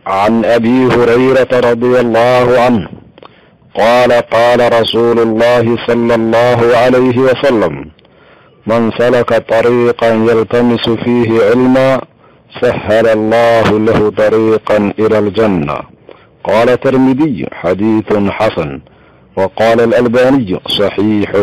عن ابي هريره رضي الله عنه قال قال رسول الله صلى الله عليه وسلم من سلك طريقا يلتمس فيه علما سهل الله له طريقا الى الجنه قال الترمذي حديث حسن وقال الالباني صحيح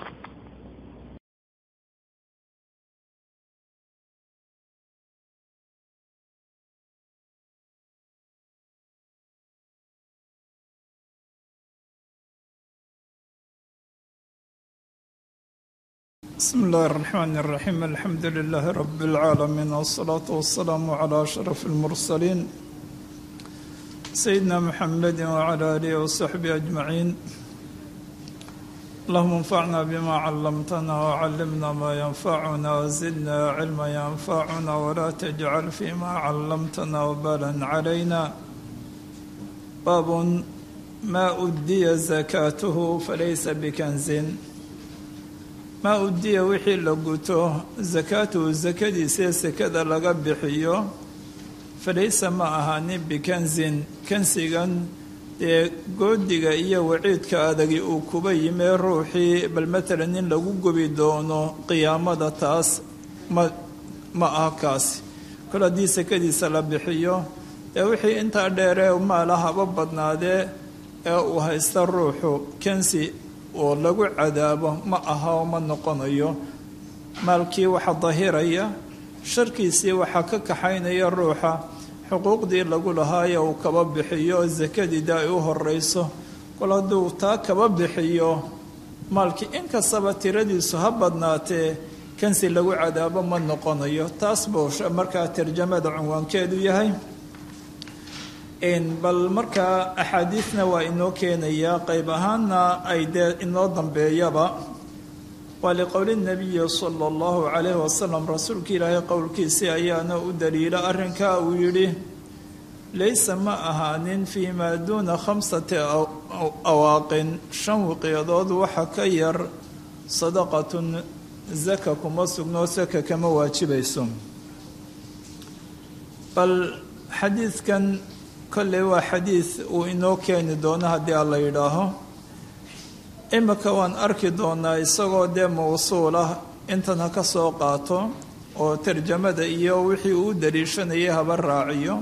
بسم الله الرحمن الرحيم الحمد لله رب العالمين والصلاة والسلام على أشرف المرسلين سيدنا محمد وعلى آله وصحبه أجمعين اللهم انفعنا بما علمتنا وعلمنا ما ينفعنا وزدنا علما ينفعنا ولا تجعل فيما علمتنا وبالا علينا باب ما أدي زكاته فليس بكنز maa udiya wixii la guto sakaatuhu sakadiisee sekada laga bixiyo falaysa ma ahaanin bikansin kansigan dee goodiga iyo waciidka adagi uu kuba yimee ruuxii bal matalan in lagu gubi doono qiyaamada taas ma ma aha kaasi kol haddii sakadiisa la bixiyo dee wixii intaa dheeree maala haba badnaadee ee uu haysta ruuxu kansi oo lagu cadaabo ma aha oo ma noqonayo maalkii waxa dahiraya sharkiisii waxaa ka kaxaynaya ruuxa xuquuqdii lagu lahaaye uu kaba bixiyo sakadiida ay u horeyso kol hadduu taa kaba bixiyo maalkii inkastaba tiradiisu ha badnaatee kansi lagu cadaabo ma noqonayo taas buu markaa tarjamada cunwaankeedu yahay bal markaa axaadiidna waa inoo keenayaa qayb ahaanna ay dee inoo dambeeyaba waa liqowli nabiyi sala allahu calayhi wasalam rasuulka ilaahay qowlkiisii ayaana u daliila arrinkaa uu yidhi laysa ma ahaanin fii maa duuna khamsati awaaqin shan wiqyadood waxa ka yar sadaqatun zaka kuma sugnoo saka kama waajibayso bal xadiidkan kolley waa xadiid uu inoo keeni doono haddii aan la yidhaaho imika waan arki doonaa isagoo dee mawsuul ah intan ha ka soo qaato oo tarjamada iyo wixii uu daliishanayay haba raaciyo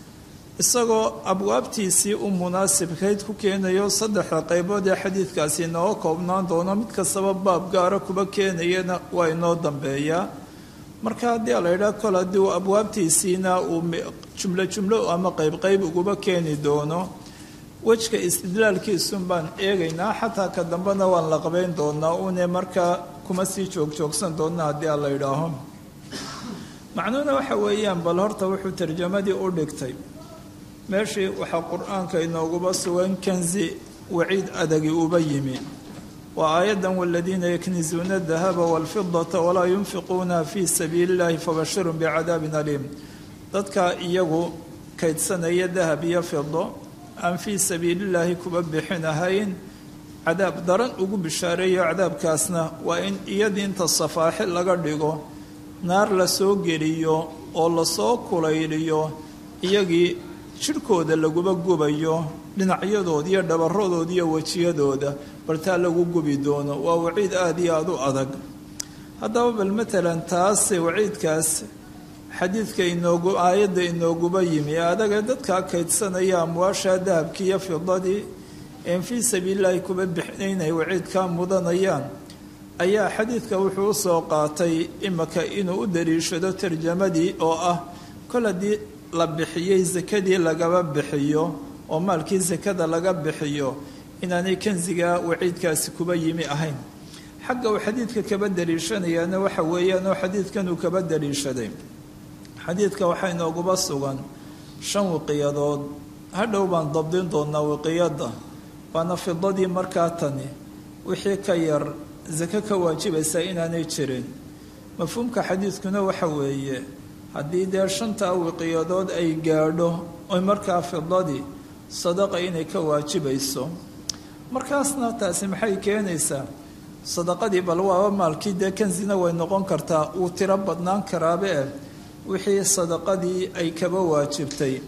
isagoo abwaabtiisii u munaasibkayd ku keenayo saddexda qaybood ee xadiidkaasi inooga koobnaan doono mid kastaba baab gaara kuba keenayana waa inoo dambeeyaa marka haddii a la yidhaha kol haddii uu abwaabtiisiina uu jumlo jumlo ama qayb qayb uguba keeni doono wejka istidlaalkiisun baan eegaynaa xataa ka dambena waan la qabayn doonaa une markaa kuma sii joogjoogsan doona haddii a la yidhaaho macnuhuna waxa weeyaan bal horta wuxuu tarjamadii u dhigtay meeshii waxaa qur-aanka inooguba sugan kanzi waciid adagi uba yimi waa aayaddan waladiina yaknizuuna dahaba walfidata walaa yunfiquuna fii sabiili illahi fabashirun bicadaabin aliim dadka iyagu kaydsanaya dahab iyo fido aan fii sabiilillaahi kuba bixinahayn cadaab daran ugu bishaareeyo cadaabkaasna waa in iyadii inta safaaxi laga dhigo naar lasoo geliyo oo lasoo kulayliyo iyagii jidhkooda laguba gubayo dhinacyadooda iyo dhabaradooda iyo wejiyadooda baltaa lagu gubi doono waa waciid aada iyo aada u adag haddaba bal matalan taas waciidkaas xadiidka inoogu aayadda inooguba yimi ee adaga dadkaa kaydsanaya amwaasha dahabkii iyo fidadii een fii sabiilillahi kuba bixinaynay waciidkaa mudanayaan ayaa xadiidka wuxuu usoo qaatay imika inuu u daliishado tarjamadii oo ah kol haddii la bixiyey sakadii lagaba bixiyo oo maalkii sakada laga bixiyo inaanay kansiga waciidkaasi kuba yimi ahayn xagga uu xadiidka kaba daliishanayaana waxa weeyaan oo xadiidkan uu kaba daliishaday xadiidka waxaa inooguba sugan shan wiqiyadood hadhow baan dabdin doonaa wiqiyadda waana fidadii markaa tani wixii ka yar sako ka waajibaysa inaanay jirin mafhuumka xadiidkuna waxa weeye haddii dee shantaa wiqiyadood ay gaadho oy markaa fidadii sadaqa inay ka waajibayso markaasna taasi maxay keenaysaa sadaqadii bal waaba maalkii dee kansina way noqon kartaa wuu tiro badnaan karaabe eh wixii sadaqadii ay kaba waajibtay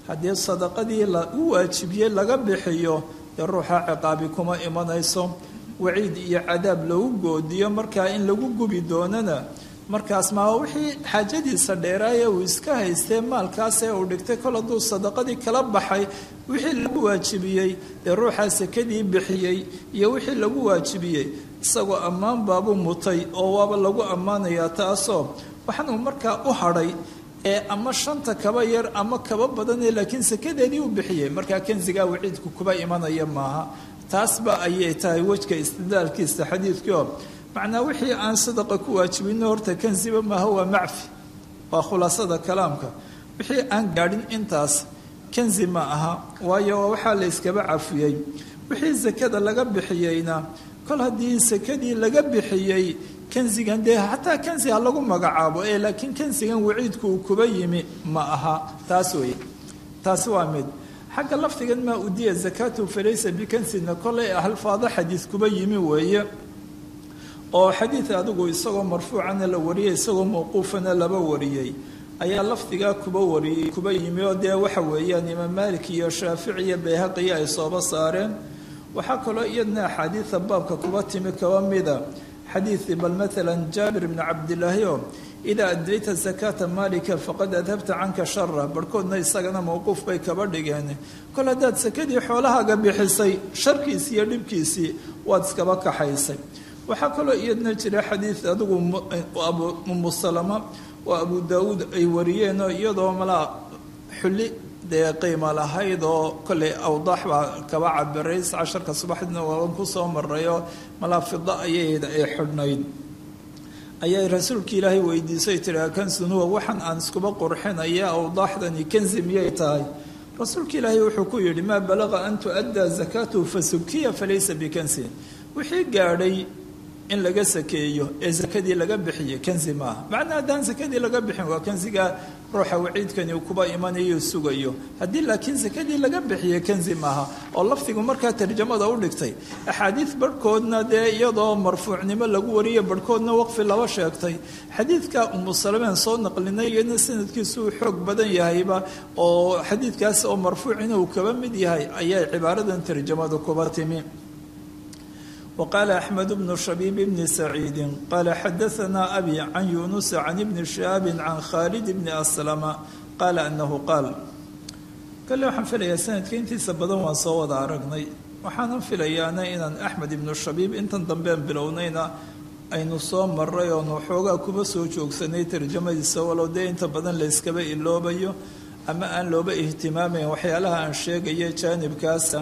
haddii sadaqadii lagu waajibiyey laga bixiyo dee ruuxa ciqaabi kuma imanayso waciid iyo cadaab lagu goodiyo markaa in lagu gubi doonana markaas maa wixii xaajadiisa dheeraaya uu iska haystee maalkaasee uu dhigtay kol hadduu sadaqadii kala baxay wixii lagu waajibiyey dee ruuxaa sekadii bixiyey iyo wixii lagu waajibiyey isagoo ammaan baabuu mutay oo waaba lagu ammaanayaa taasoo waxaan uu markaa u hadhay ee ama shanta kaba yar ama kaba badanee laakiin sekadeedii u bixiyey markaa kansigaa waciidku kuba imanaya maaha taasba ayay tahay wejka istidlaalkiisa xadiidkii oo macnaa wixii aan sadaqa ku waajibino horta kansiba maaha waa macfi waa khulaasada kalaamka wixii aan gaadhin intaas kansi ma aha waayo waxaa la yskaba cafiyey wixii sakada laga bixiyeyna kol haddii sakadii laga bixiyey kansigan dee xataa kansi ha lagu magacaabo ee laakiin kansigan waciidku uu kuba yimi ma aha taas wey taasi waa mid xagga lafdigan maa udiya zakaatu falaysa bikansina kolay alfaado xadiis kuba yimi weeye oo xadiid adigu isagoo marfuucana la wariyey isagoo mawquufana laba wariyey ayaa lafdigaa kuba wariyey kuba yimi oo dee waxa weeyaan imaam maalik iyo shaafici iyo bayhaqiya ay sooba saareen waxaa kaloo iyadna axaadiida baabka kuba timi kaba mida xadiidii bal maalan jaabir bni cabdilaahi oo idaa adayta zakaata maalika faqad adhabta canka shara barhkoodna isagana mawquuf bay kaba dhigeen kol haddaad sakadii xoolahaaga bixisay sharkiisii iyo dhibkiisii waad iskaba kaxaysay waxaa kaloo iyadna jira xadiid adigu umu salama oo abu daawuud ay wariyeenoo iyadoo malaa xulli dee qiimo lahayd oo kolley awdaax baa kaba cabiray casharka subaxdiina waaban kusoo marayoo malaa fida ayayd ay xidhnayd ayay rasuulka ilaahay weydiisay tiraa kansunuwa waxaan aan iskuba qurxinaya awdaaxdani kansi miyay tahay rasuulka ilaahay wuxuu ku yidhi maa balaqa an tu'addaa zakaatuhu fasukiya falaysa bikansin wixii gaadhay in laga sakeeyo ee sakadii laga bixiye kansi maaha macnaa haddaan sakadii laga bixin waa kansiga ruuxa waciidkani uu kuba imanayo sugayo haddii laakiin sakadii laga bixiye kansi maaha oo lafdigu markaa tarjamada u dhigtay axaadiid barhkoodna dee iyadoo marfuucnimo lagu wariye barhkoodna waqfi laba sheegtay xadiidka umu salameen soo naqlinay iyadna sanadkiisu uu xoog badan yahayba oo xadiidkaas oo marfuucina uu kaba mid yahay ayay cibaaradan tarjamada kuba timi وqال أحمد بن شhبيب بن سعيد qال xdثna أbي عن يuنس عن بن شهاب عن khالد بن أسلم qال أنه qاal kale waxaan filayaa sanadka intiisa badan waan soo wada aragnay waxaanan filayaana inaan أحmed iبن شhaبيب intan dambeen bilownayna aynu soo maray oonu xoogaa kuba soo joogsanay tarjamadiisa walow dee inta badan layskaba iloobayo ama aan looba ihtimaamayn waxyaalaha aan sheegaya jaanibkaasa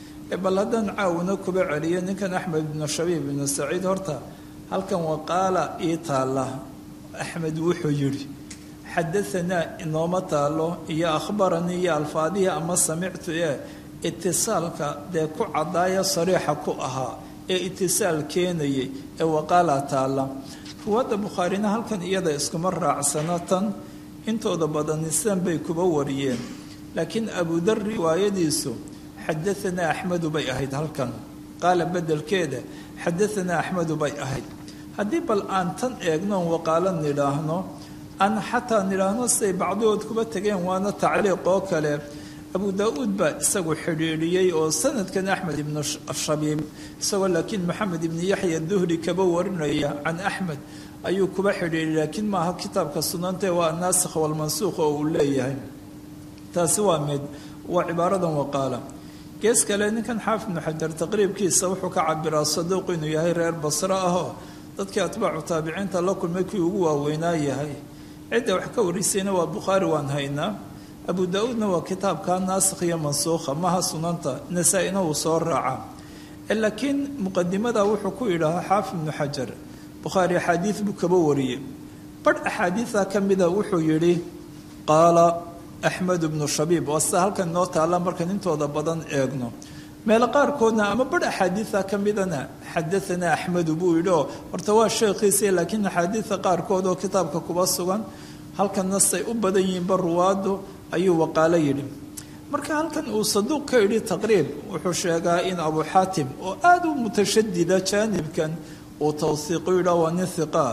bal haddaan caawina kuba celiyo ninkan axmed ibnu shabiib ibnu saciid horta halkan waqaala ii taalla axmed wuxuu yidhi xadaanaa inooma taalo iyo akhbaranii iyo alfaadihii ama samictu ee itisaalka dee ku caddaaya sariixa ku ahaa ee itisaal keenayay ee waqaala taalla ruwaadda bukhaarina halkan iyada iskuma raacsano tan intooda badani sidan bay kuba wariyeen laakiin abudar riwaayadiisu xadaanaa axmedu bay ahayd halkan qaala bedelkeeda xadaanaa axmedu bay ahayd haddii bal aan tan eegnoon waqaalo nidhaahno aan xataa nidhaahno siday bacdigood kuba tegeen waana tacliiq oo kale abu daa-uud baa isagu xidhiidhiyey oo sanadkan axmed ibnu shabiib isagoo laakiin maxamed ibni yaxya duhri kaba warinaya can axmed ayuu kuba xidhiidhiyay laakiin maaha kitaabka sunantae waa anaasikh walmansuukh oo uu leeyahay taasi waa mid waa cibaaradan waqaala gees kale ninkan xaafid ibnu xajar taqriibkiisa wuxuu ka cabiraa saduuq inuu yahay reer basro ahoo dadkii atbaacu taabiciinta la kulmay kii ugu waaweynaa yahay cidda wax ka warisayna waa bukhaari waan haynaa abu daa-uudna waa kitaabka naasikh iyo mansuukha maha sunanta nasaa-ina uu soo raaca laakiin muqadimada wuxuu ku yidhaahaa xaafid ibnu xajar bukhaari axaadiid buu kaba wariyey barh axaadiida ka mida wuxuu yidhi qaala axmed bnu shabiib waa sida halkan inoo taalla markaan intooda badan eegno meelo qaarkoodna ama barh axaadiida ka midana xadaanaa axmedu buu yidhi oo horta waa sheekhiisa laakiin axaadiida qaarkood oo kitaabka kuba sugan halkanna say u badan yihiinba ruwaadu ayuu waqaalo yidhi marka halkan uu saduuq ka yidhi taqriib wuxuu sheegaa in abu xaatim oo aada u mutashadida jaanibkan uu tawsiiqu yidhaa waa nin hiqaa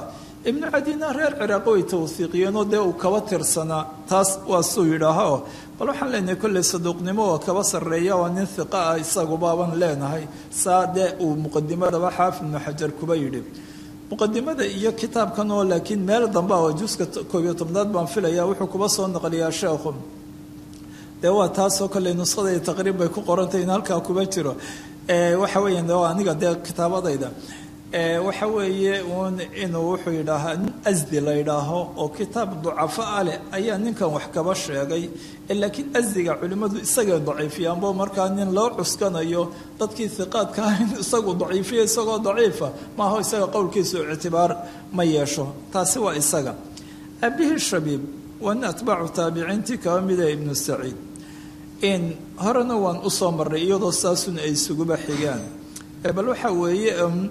ibnu cadina reer ciraaq way tawhiiqiyeenoo dee uu kaba tirsanaa taas waa suu yidhaaho bal waxaan leenahay kolley saduuqnimo oo kaba sarreeya waa nin hiqa ah isagubaaban leenahay saa dee uu muqadimadaba xaafid ibnu xajar kuba yidhi muqadimada iyo kitaabkan oo laakiin meel dambe oo juska koob iyo tobnaad baan filaya wuxuu kuba soo naqliyaa sheekhu dee waa taasoo kale nuskhada taqriib bay ku qorantay in halkaa kuba jiro waxa weeyaan de aniga dee kitaabadayda waxa weeye uun inuu wuxuu yidhaahaa nin asdi la yidhaaho oo kitaab ducafo ah leh ayaa ninkan wax kaba sheegay laakiin asdiga culimmadu isagay daciifiyaanbo markaa nin loo cuskanayo dadkii hiqaadka ah in isagu daciifiya isagoo daciifa maaho isaga qowlkiisu ictibaar ma yeesho taasi waa isaga aabihii shabiib waa nin atbaacu taabiciintii kaba mida ibnu saciid in horena waan usoo marray iyadoo saasun ay isuguba xigaan bal waxa weeye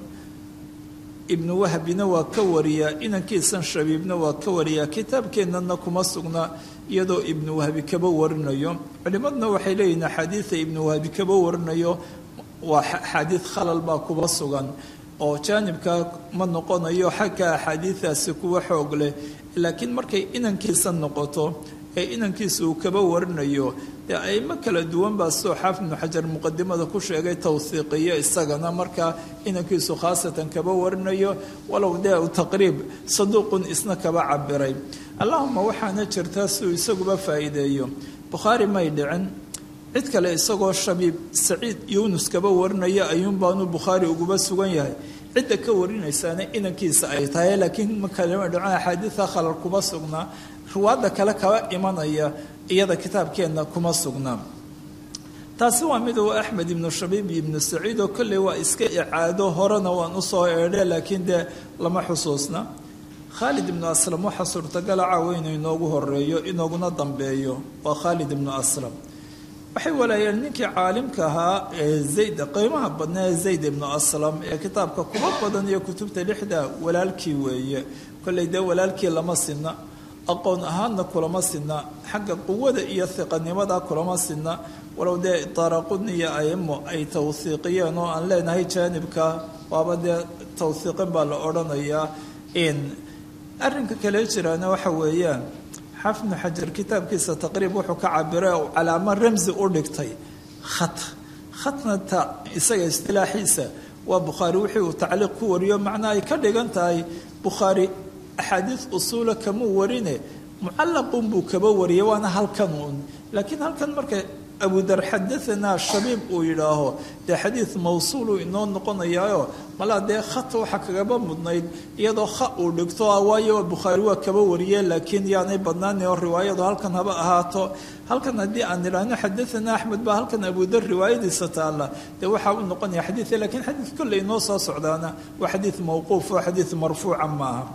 ibnu wahbina waa ka wariyaa inankiisan shabiibna waa ka wariyaa kitaabkeennana kuma sugna iyadoo ibnu wahbi kaba warinayo culimaduna waxay leeyihin axaadiida ibnu wahbi kaba warinayo waa axaadiid khalal baa kuba sugan oo jaanibka ma noqonayo xagga axaadiidaasi kuwa xoog leh laakiin markay inankiisa noqoto ee inankiisa uu kaba warinayo dee aimo kala duwan baa soo xaafid ibnu xajar muqadimada ku sheegay tawhiiqiyo isagana markaa inankiisu khaasatan kaba warinayo walow dee u taqriib saduuqun isna kaba cabiray allahuma waxaana jirtaa si uu isaguba faa'iideeyo bukhaari may dhicin cid kale isagoo shabiib saciid yuunus kaba warinaya ayuun baanu bukhaari uguba sugan yahay cidda ka warinaysaana inankiisa ay tahay laakiin makalama dhicin axaadiida khalal kuba sugnaa ruwaadda kale kaba imanaya iyada kitaabkeenna kuma sugnaa taasi waa mid uu axmed ibnu shabiib iyo ibnu saciid oo kolley waa iska icaado horena waan usoo eedhe laakiin dee lama xusuusna khaalid ibnu aslam waxaa suurtagala caawa inuu inoogu horeeyo inooguna dambeeyo waa khaalid ibnu aslam waxay walaayeen ninkii caalimka ahaa ee zayd qiimaha badnaa ee zayd ibnu aslam ee kitaabka kuba badan iyo kutubta lixda walaalkii weeye kolley dee walaalkii lama sinna aqoon ahaanna kulama sinna xagga quwada iyo hiqanimada kulama sinna walow dee daaraqudni iyo aimo ay tawhiiqiyeen oo aan leenahay jaanibka waaba dee tawhiiqin baa la odhanayaa in arrinka kale jiraana waxa weeyaan xaafid ibnu xajar kitaabkiisa taqriib wuxuu ka cabiray oo calaamo ramsi u dhigtay khat khatnata isaga istilaaxiisa waa bukhaari wixii uu tacliiq ku wariyo macnaa ay ka dhigan tahay bukhaari axaadiid usuula kamuu warine mucallaqun buu kaba wariyay waana halkan uun laakiin halkan marka abudar xadaanaa shabiib uu yidhaaho dee xadiid mawsuuluu inoo noqonayaayo malaa dee khat waxa kagaba mudnayd iyadoo kha uu dhigto waayo bukhaari waa kaba wariye laakiin yaanay badnaanin oo riwaayadu halkan haba ahaato halkan haddii aan idhaahno xadaanaa axmed baa halkan abudar riwaayadiisa taalla dee waxaa u noqonaya xadiid lakiin xadiid kolley inoo soo socdaana waa xadiid mawquuf oo xadiid marfuuca maaha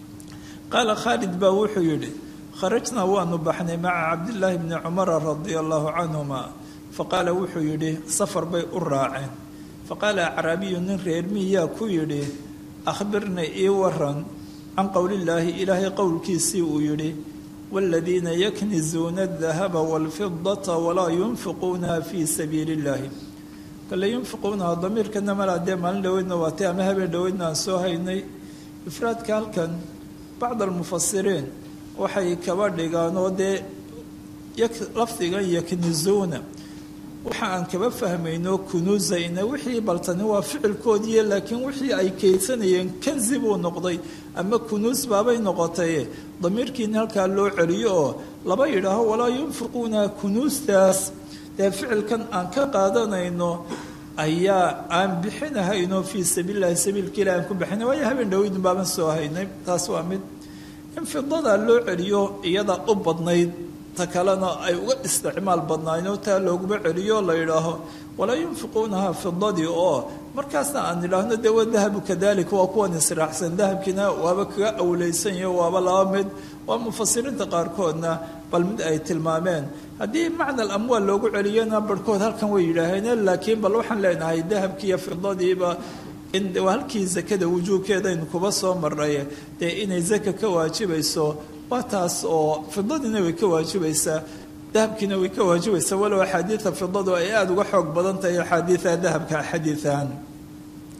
qaala khaalid baa wuxuu yidhi kharajnaa waanu baxnay maca cabdillaahi bni cumara radia allahu canhuma faqaala wuxuu yidhi safar bay u raaceen faqaala acraabiyu nin reer miyaa ku yidhi akhbirna ii waran can qowlillaahi ilaahay qowlkiisii uu yidhi waaladiina yaknizuuna adahaba waalfidata walaa yunfiquunaha fii sabiili illaahi kale yunfiquunaha damiirkana malaa dee maalin dhoweydna waatay ama habeen dhoweydna aan soo haynay ifraadka halkan bacd almufasiriin waxay kaba dhigaan oo dee lafdigan yaknizuuna waxa aan kaba fahmayno kunuusayna wixii baltani waa ficilkoodiiy laakiin wixii ay keydsanayeen kanzi buu noqday ama kunuus baabay noqotay damiirkiina halkaa loo celiyo oo laba yidhaaho walaa yunfiquuna kunuustaas dee ficilkan aan ka qaadanayno ayaa aan bixinahayno fii sabiililahi sabiilka ilah aan ku bixina waayo habeen dhaweydun baaban soo haynay taas waa mid in fidadaa loo celiyo iyada u badnayd ta kalena ay uga isticmaal badnaayno taa looguma celiyo la yidhaaho walaa yunfiquunaha fidadii oo markaasna aan idhaahno dee wa dahabu kadalika waa kuwan israacsan dahabkiina waaba kaga awleysan yaho waaba laba mid waa mufasiriinta qaarkoodna bal mid ay tilmaameen haddii macna alamwaal loogu celiyana barhkood halkan way yidhaaheen laakiin bal waxaan leenahay dahabkiiyo fidadiiba in halkii zakada wujuubkeedaynu kuba soo maray dee inay zaka ka waajibayso waa taas oo fidadiina way ka waajibaysaa dahabkiina way ka waajibaysaa walow axaadiida fidadu ay aada uga xoog badan tahay axaadiida dahabka xadiian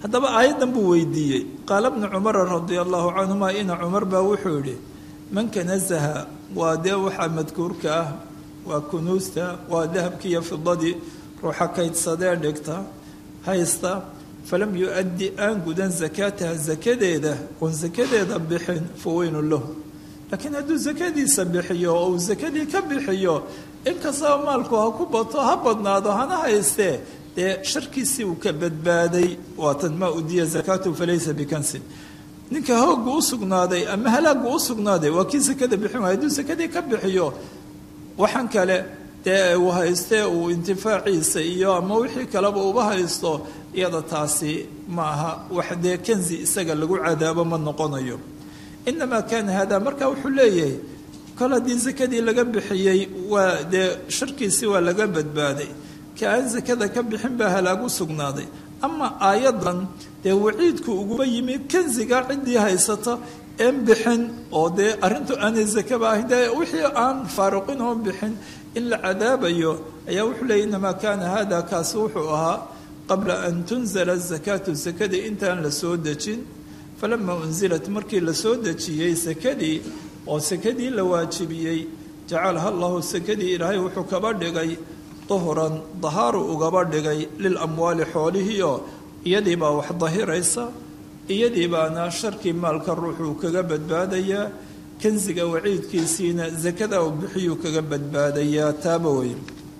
haddaba aayaddan buu weydiiyey qaala bnu cumara radia allahu canhuma ina cumar baa wuxuu yidhi manka nasaha waa dee waxaa madkuurka ah waa kunuusta waa dahabkii iyo fidadii ruuxa kaydsadee dhigta haysta falam yu-addi aan gudan sakaataha sakadeeda oon sakadeeda bixin fa weynu lahu laakiin hadduu sakadiisa bixiyo oo uu sakadii ka bixiyo inkastaba maalku ha ku bato ha badnaado hana haystee dee sharkiisii uu ka badbaaday waatan maa udiya zakaatu falaysa bikansin ninka hoogu u sugnaaday ama halaagu u sugnaaday waa kii sakada bixin waay hadduu sakadii ka bixiyo waxaan kale dee uu haystee uu intifaaciisa iyo ama wixii kaleba uba haysto iyada taasi ma aha wax dee kanzi isaga lagu cadaabo ma noqonayo inamaa kaana hada marka wuxuu leeyahay kol haddii sakadii laga bixiyey waa dee sharkiisii waa laga badbaaday ka aan sakada ka bixin baa halaagu sugnaaday ama aayadan dee waciidku uguba yimi kanziga ciddii haysata een bixin oo dee arrintu aanay sakaba ahayn dee wixii aan faaruqin oo bixin in la cadaabayo ayaa wuxuu leeyay inamaa kaana hada kaasi wuxuu ahaa qabla an tunzala zakaatu sakadii intaan la soo dejin falamaa unzilat markii la soo dejiyey sakadii oo sakadii la waajibiyey jacalaha allahu sakadii ilaahay wuxuu kaba dhigay duhran dahaaru ugaba dhigay lilamwaali xoolihiioo iyadii baa wax dahiraysa iyadii baana sharkii maalka ruuxuu kaga badbaadayaa kansiga waciidkiisiina sakada uu bixiyuu kaga badbaadayaa taaba weyn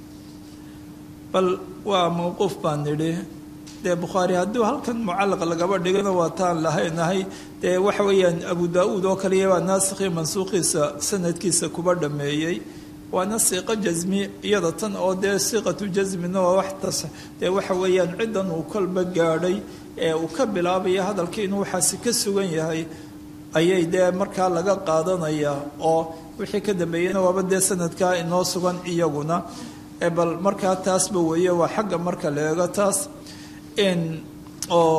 bal waa mowquuf baan nidhi dee bukhaari hadduu halkan mucallaq lagaba dhigana waa taan lahaynahay dee waxa weeyaan abu daa-uud oo kaliya baa naasikii mansuuqiisa sanadkiisa kuba dhameeyey waana siiqo jasmi iyada tan oo dee siiqatu jasmina waa wax tas dee waxa weeyaan ciddan uu kolba gaadhay ee uu ka bilaabaya hadalkii inuu waxaasi ka sugan yahay ayay dee markaa laga qaadanayaa oo wixii ka dambeeyeyna waaba dee sanadkaa inoo sugan iyaguna bal markaa taasba weeye waa xagga marka la eego taas oo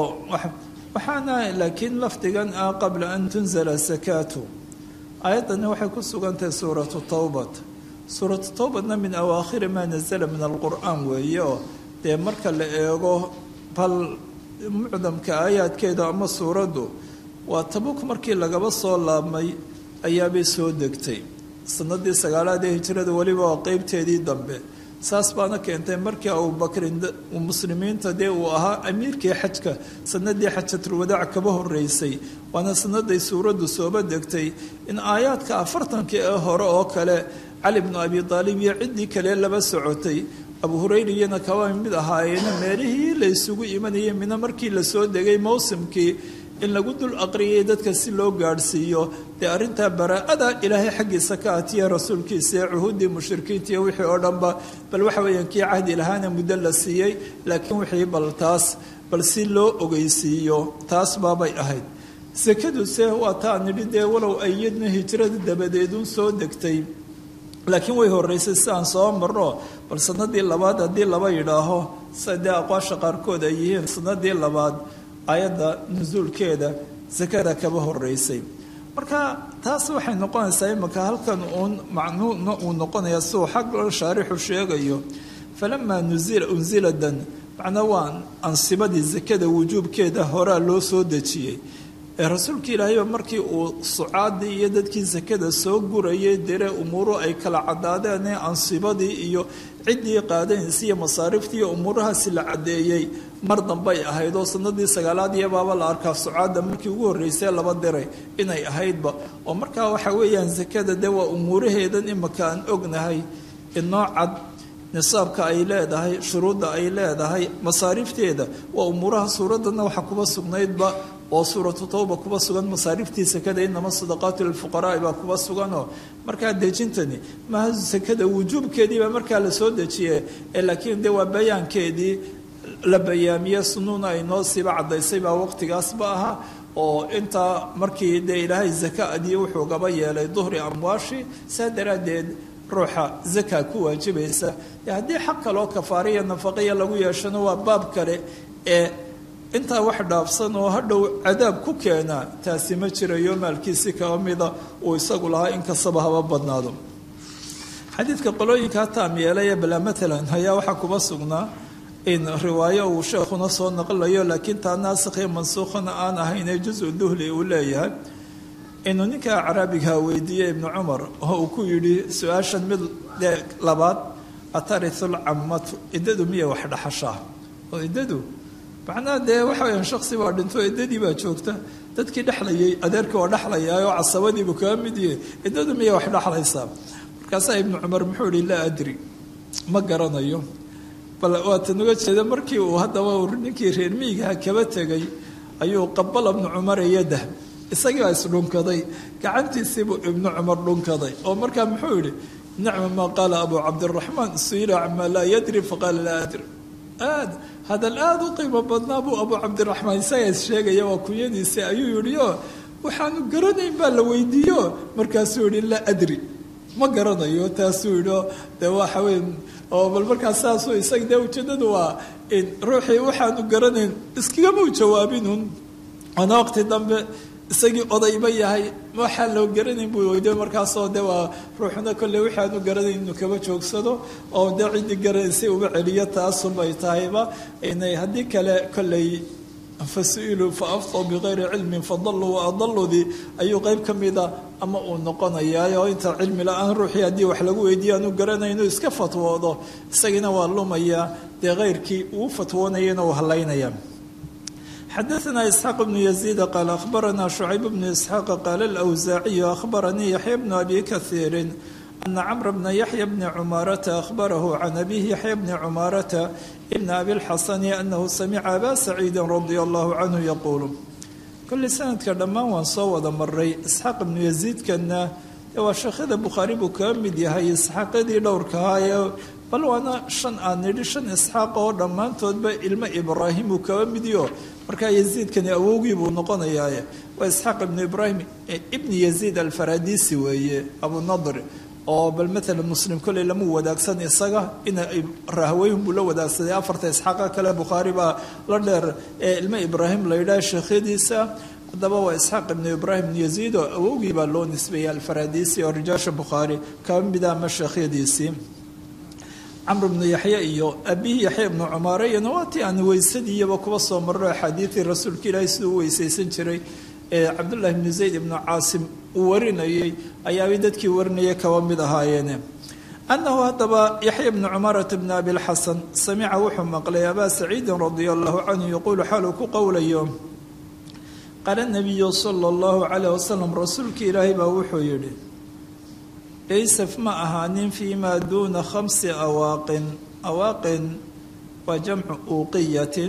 waxaana laakiin lafdigan ah qabla an tunzala sakaatu aayaddani waxay ku sugantahay suuratu towbat suuratu towbatna min awaakhiri maa nazala min alqur'aan weeye oo dee marka la eego bal mucdamka aayaadkeeda ama suuraddu waa tabuk markii lagaba soo laabmay ayaabay soo degtay sanadii sagaalaad ee hijrada weliba waa qeybteedii dambe saas baana keentay markii abubakrin muslimiinta dee uu ahaa amiirkii xajka sanadii xajatulwadaac kaba horeysay waana sanaday suuraddu sooba degtay in aayaadka afartankii ee hore oo kale cali bnu abi aalib iyo ciddii kale laba socotay abu hurayra iyana kaba mid ahaayeena meelihii la ysugu imanayay mina markii lasoo degay mowsimkii in lagu dul aqriyay dadka si loo gaadhsiiyo dee arrintaa baraa-ada ilaahay xaggiisa ka atiya rasuulkiisa ee cuhuuddii mushrikiinta iyo wixii oo dhanba bal waxa weeyaan kii cahdi lahaana muddo la siiyey laakiin wixii bal taas bal si loo ogeysiiyo taas baabay ahayd sakaduse waa taa nidhi dee walow ayadna hijrada dabadeedun soo degtay laakiin way horeysay si aan soo marno bal sanadii labaad haddii laba yidhaaho sida dee aqwaasha qaarkood ay yihiin sanadii labaad ayadda nusuulkeeda sakada kaba horeysay marka taas waxay noqonaysaa imaka halkan uun macnuuna uu noqonaya siuu xag shaarixu sheegayo falamaa nuzila unziladan macnaa waa ansibadii sakada wujuubkeeda horaa loo soo dejiyey ee rasuulka ilaahayba markii uu sucaadii iyo dadkii sakada soo gurayay dere umuuru ay kala cadaadeen ee ansibadii iyo ciddii qaadanaysay iyo masaariftii iyo umuurahaasi la caddeeyey mar dambay ahayd oo sanadii sagaalaad iyo baaba la arkaa sucaadda markii ugu horreysay laba diray inay ahaydba oo markaa waxa weeyaan sakada de waa umuuraheedan imaka aan ognahay inoo cad nisaabka ay leedahay shuruudda ay leedahay masaarifteeda waa umuuraha suuradana waxa kuba sugnaydba oo suuratu tawba kuba sugan masaariftii sakada inama sadaqaatu lilfuqaraai baa kuba suganoo markaa dejintani maha sakada wujuubkeediibaa markaa lasoo dejiye ee laakiin de waa bayaankeedii la bayaamiye sunuuna ay noo siiba caddaysay baa waqtigaasba ahaa oo intaa markii dee ilaahay zaka adiyo wuxuu gaba yeelay duhri amwaashi saa daraaddeed ruuxa zaka ku waajibaysa haddii xaq kaloo kafaariya nafaqiya lagu yeeshano waa baab kale ee intaa wax dhaafsan oo hadhow cadaab ku keena taasi ma jirayo maalkiisi kaba mida uu isagu lahaa inkastaba haba badnaado xadiidka qolooyinkaa taam yeelaya bala matalan ayaa waxaa kuba sugnaa in riwaayo uu sheekhuna soo naqlayo laakiin taa naasikhiyo mansuukhana aan ahayn ee jusu duhli uu leeyahay inuu ninka caraabiga weydiiyey ibnu cumar oo uu ku yidhi su-aashan mid dee labaad atarisul cammatu iddadu miya wax dhaxashaa oo iddadu macnaha dee waxa weyaan shaksi baa dhinto iddadii baa joogta dadkii dhexlayay adeerkii waa dhexlayaa oo casabadiibu kaga mid yahay iddadu miya wax dhexlaysaa markaasaa ibnu cumar muxuu yihi laa adri ma garanayo bal waatan uga jeeda markii uu haddaba ninkii reer miyigaha kaba tegay ayuu qabala ibnu cumar yadah isagii baa isdhunkaday gacantiisiibuu ibnu cumar dhunkaday oo markaa muxuu yihi nicma maa qaala abu cabdiraxmaan suila camaa laa yadri faqaala laa adri aad hadal aada u qiimo badnaa buu abu cabdiraxmaan isagaa is sheegaya waa kunyadiisi ayuu yihi o waxaanu garanayn baa la weydiiyo markaasuu yihi laa adri ma garanayo taasuu yihi de waxa wey oo bal markaas saasuu isaga dee ujeedadu waa ruuxii waxaanu garanayn iskagamau jawaabinun waana waqti dambe isagii odayba yahay waxaa loo garanayn buu weydiy markaasoo de waa ruuxna kolley waxaanu garanayn inuu kaba joogsado oo dee ciddii garanaysay uba celiyo taasunbay tahayba inay haddii kale kolley fasuiluu fa aftaw bikayri cilmin fadaluu wa adaludii ayuu qeyb ka mida ama uu noqonayaa oo inta cilmi la-aan ruuxii haddii wax lagu weydiiyo aanu garanay inuu iska fatwoodo isagiina waa lumayaa dee keyrkii uu fatwoonayana uu halaynaya xadaثna isxaaq bnu yaziida qaala akhbarana shucayb bnu isxaaq qaala alawsaaciyu akhbaranii yaxya bnu abi kahiirin ana camra bna yaxya bni cumaarata akhbarahu can abihi yaxya bni cumaarata ibna abilxasani anahu samica aba saciidi radia allahu canhu yaquulu kolley sanadka dhammaan waan soo wada maray isxaaq ibnu yaziidkana ee waa sheekhada bukhaari buu kaga mid yahay isxaaqyadii dhowrkahaa ee bal waana shan aan nidhi shan isxaaq oo dhammaantoodba ilmo ibraahim uu kaba midiyo markaa yaziidkani awowgii buu noqonayaa waa isxaaq ibnu ibraahim ibni yaziid alfaradisi weeye abunadr oo bal maala muslim kolley lama wadaagsan isaga ina rahweyn buu la wadaagsaday afarta isxaaqa kale bukhaari baa la dheer ee ilmo ibraahim la yidhaha sheekhyadiisa haddaba waa isxaaq ibnu ibraahim ibnu yaziid oo awowgii baa loo nisbeeyey alfaradisi oo rijaasha bukhaari kaba mida ama sheekhyadiisii camr bnu yaxya iyo abihi yaxya ibnu cumaare iyana waa tii aan weysadiiyaba kuba soo marro axaadiidii rasuulka ilaahi siduu u weysaysan jiray ee cabdullahi bnu zayd ibnu caasim uu warinayey ayaabay dadkii warinaya kaba mid ahaayeene annahu haddaba yaxya bnu cumaarata bni abilxasan samica wuxuu maqlay abaa saciidin radia allahu canhu yaquulu xaaluu ku qowlayo qaala nabiyu sala allahu calayh wasalam rasuulka ilaahay baa wuxuu yidhi laysaf ma ahaanin fii maa duuna khamsi awaaqin awaaqin waa jamcu uuqiyatin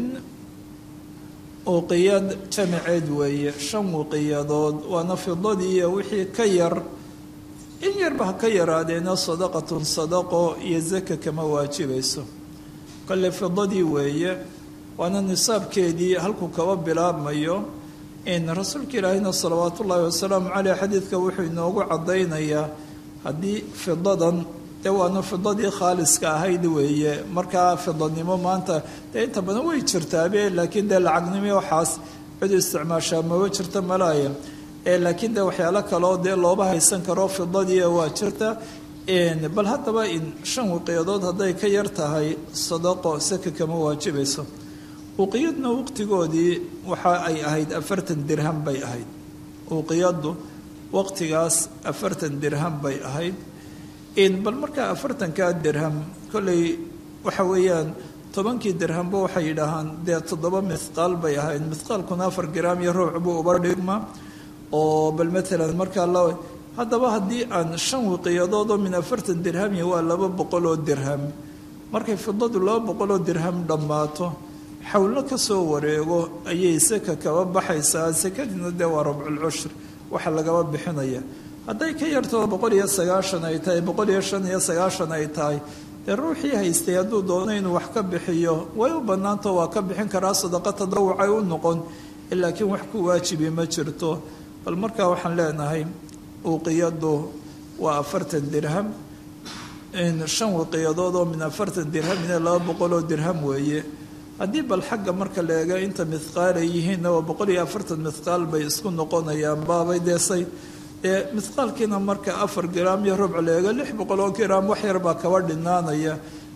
uuqiyad jamaceed weeye shan wuqiyadood waana fidadii iyo wixii ka yar in yarba ha ka yaraadeena sadaqatun sadaqo iyo zaka kama waajibayso kole fidadii weeye waana nisaabkeedii halkuu kaba bilaabmayo in rasuulka ilaahina salawaatu ullaahi wasalaamu caleyh xadiidka wuxuu inoogu caddaynayaa haddii fidadan dee waana fidadii khaaliska ahayd weeye markaa fidanimo maanta dee inta badan way jirtaabe laakiin dee lacagnimo waxaas cid isticmaashaa maba jirta malaaya laakiin dee waxyaalo kaleo dee looba haysan karo fidadii waa jirta bal haddaba in shan wiqiyadood hadday ka yar tahay sadaqo saka kama waajibayso uqiyadna waqtigoodii waxa ay ahayd afartan dirham bay ahayd uqiyadu waqtigaas afartan dirham bay ahayd bal markaa afartankaa dirham kolley waxa weeyaan tobankii dirhamba waxay yidhaahaan dee toddoba mithqaal bay ahayd mithqaalkuna afar giraam iyo ruuc buu uba dhigma oo bal maalan markaa la haddaba haddii aan shan wiqiyadood oo min afartan dirhami waa laba boqol oo dirham markay fidadu laba boqol oo dirham dhammaato xawlo ka soo wareego ayay saka kaba baxaysaa sakadiina dee waa rabculcushri waxa lagaba bixinaya hadday ka yartoo boqol iyo sagaashan ay tahay boqol iyo shan iyo sagaashan ay tahay dee ruuxii haystay hadduu doono inuu wax ka bixiyo way u bannaanto waa ka bixin karaa sadaqa tadawucay u noqon laakiin wax ku waajibi ma jirto bal markaa waxaan leenahay uuqiyadu waa afartan dirham shan wiqiyadood oo min afartan dirham ina laba boqol oo dirham weeye haddii bal xagga marka la eega inta mithqaal ay yihiinna waa boqol iyo afartan mithqaal bay isku noqonayaan baabay deesay ee mithqaalkiina marka afar giraam iyo rubc la eego lix boqol oo giraam wax yar baa kaba dhinaanaya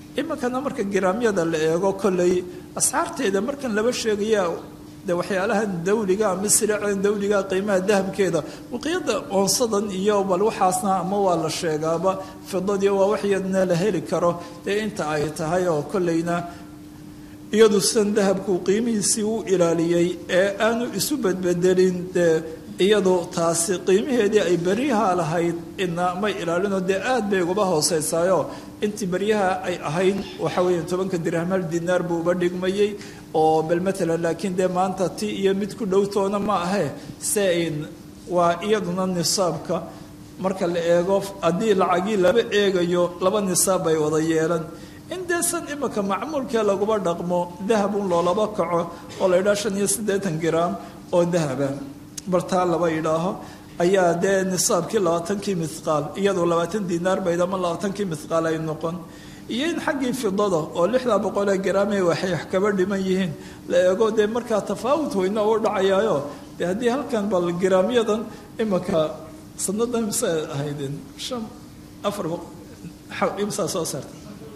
iminkana marka giraamyada la eego kolley asxaarteeda markan laba sheegaya de waxyaalahan dawliga ama siraacan dawliga qiimaha dahabkeeda waqiyada oonsadan iyo bal waxaasna ama waa la sheegaaba fidadii waa waxyadna la heli karo dee inta ay tahay oo kolleyna iyadu san dahabku qiimihiisii u ilaaliyey ee aanu isu bedbedelin dee iyadu taasi qiimaheedii ay beryaha lahayd ina may ilaalinoo dee aad bay uguba hooseysaayo intii beryaha ay ahayd waxa weya tobanka dirahmal dinaar buu uba dhigmayey oo bal matalan laakiin dee maanta ti iyo mid ku dhowtoona ma ahe se waa iyaduna nisaabka marka la eego haddii lacagii laba eegayo laba nisaab bay wada yeelan in dee san imika macmuulkee laguba dhaqmo dahabun loolaba kaco oo la yidhaha shan iyo siddeetan gram oo dahaba bartaa laba yidhaaho ayaa dee nisaabkii labaatankii mithqaal iyadoo labaatan dinaar bayd ama labaatankii mithqaal ay noqon iyo in xaggii fidada oo lixda boqolee garaamee waxay wax kaba dhiman yihiin la eego dee markaa tafaawut weyna u dhacayaayo dee haddii halkan bal garaamyadan imika sanadan mise ahaydeen shan afar imsaa soo saarta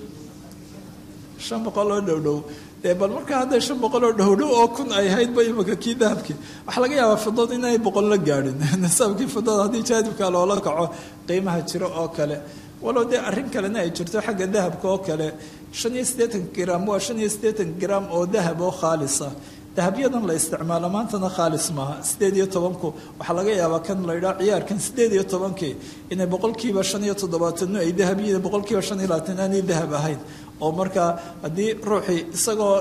shan boqol oo dhowdhow dee bal markaa hadday shan boqol oo dhowdhow oo kun ay ahaydba imika kii dahabkii waxaa laga yaabaa fidada inay boqol la gaadhin nisaabkii fidada haddii jaadibka loola kaco qiimaha jiro oo kale walow dee arrin kalena ay jirto xagga dahabka oo kale shan iyo siddeetan gram waa shan iyo siddeetan gram oo dahab oo khaalisa dahabyadan la isticmaalo maantana khaalis maaha sideed iyo tobanku waxaa laga yaabaa kan la yidhaha ciyaarkan sideed iyo tobankii inay boqolkiiba shan iyo toddobaatano ay dahab yihiin boqolkiiba shan iyo labaatan aanay dahab ahayn oo markaa haddii ruuxii isagoo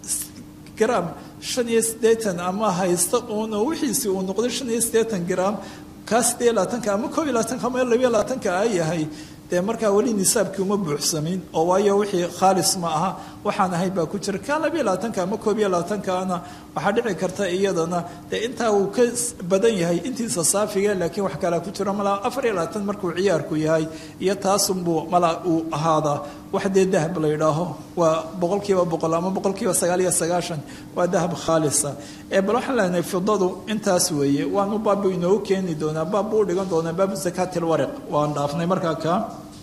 gram shan iyo siddeetan ama haysta uun oo wixiisii uu noqday shan iyo siddeetan gram kaa sideed iyo labaatanka ama koob iyo labaatanka ama labiyo labaatanka a yahay dee markaa weli nisaabkii uma buuxsamin oo waayo wixii khaalis ma aha waxaan ahayd baa ku jira kaa labiyo labaatanka ama koob iyo labaatankaana waxaa dhici karta iyadana dee intaa uu ka badan yahay intiisa saafiga laakiin wax kalea ku jiro malaa afar iyo labaatan markuu ciyaarku yahay iyo taasunbuu malaa uu ahaadaa wax dee dahab la yidhaaho waa boqol kiiba boqol ama boqol kiiba sagaal iyo sagaashan waa dahab khaalisa ee bal waxaan leenahay fidadu intaas weeye waanu baabbu inoogu keeni doonaa baab buu dhigan doonaa baabu zakaati lwariq waan dhaafnay markaa kaa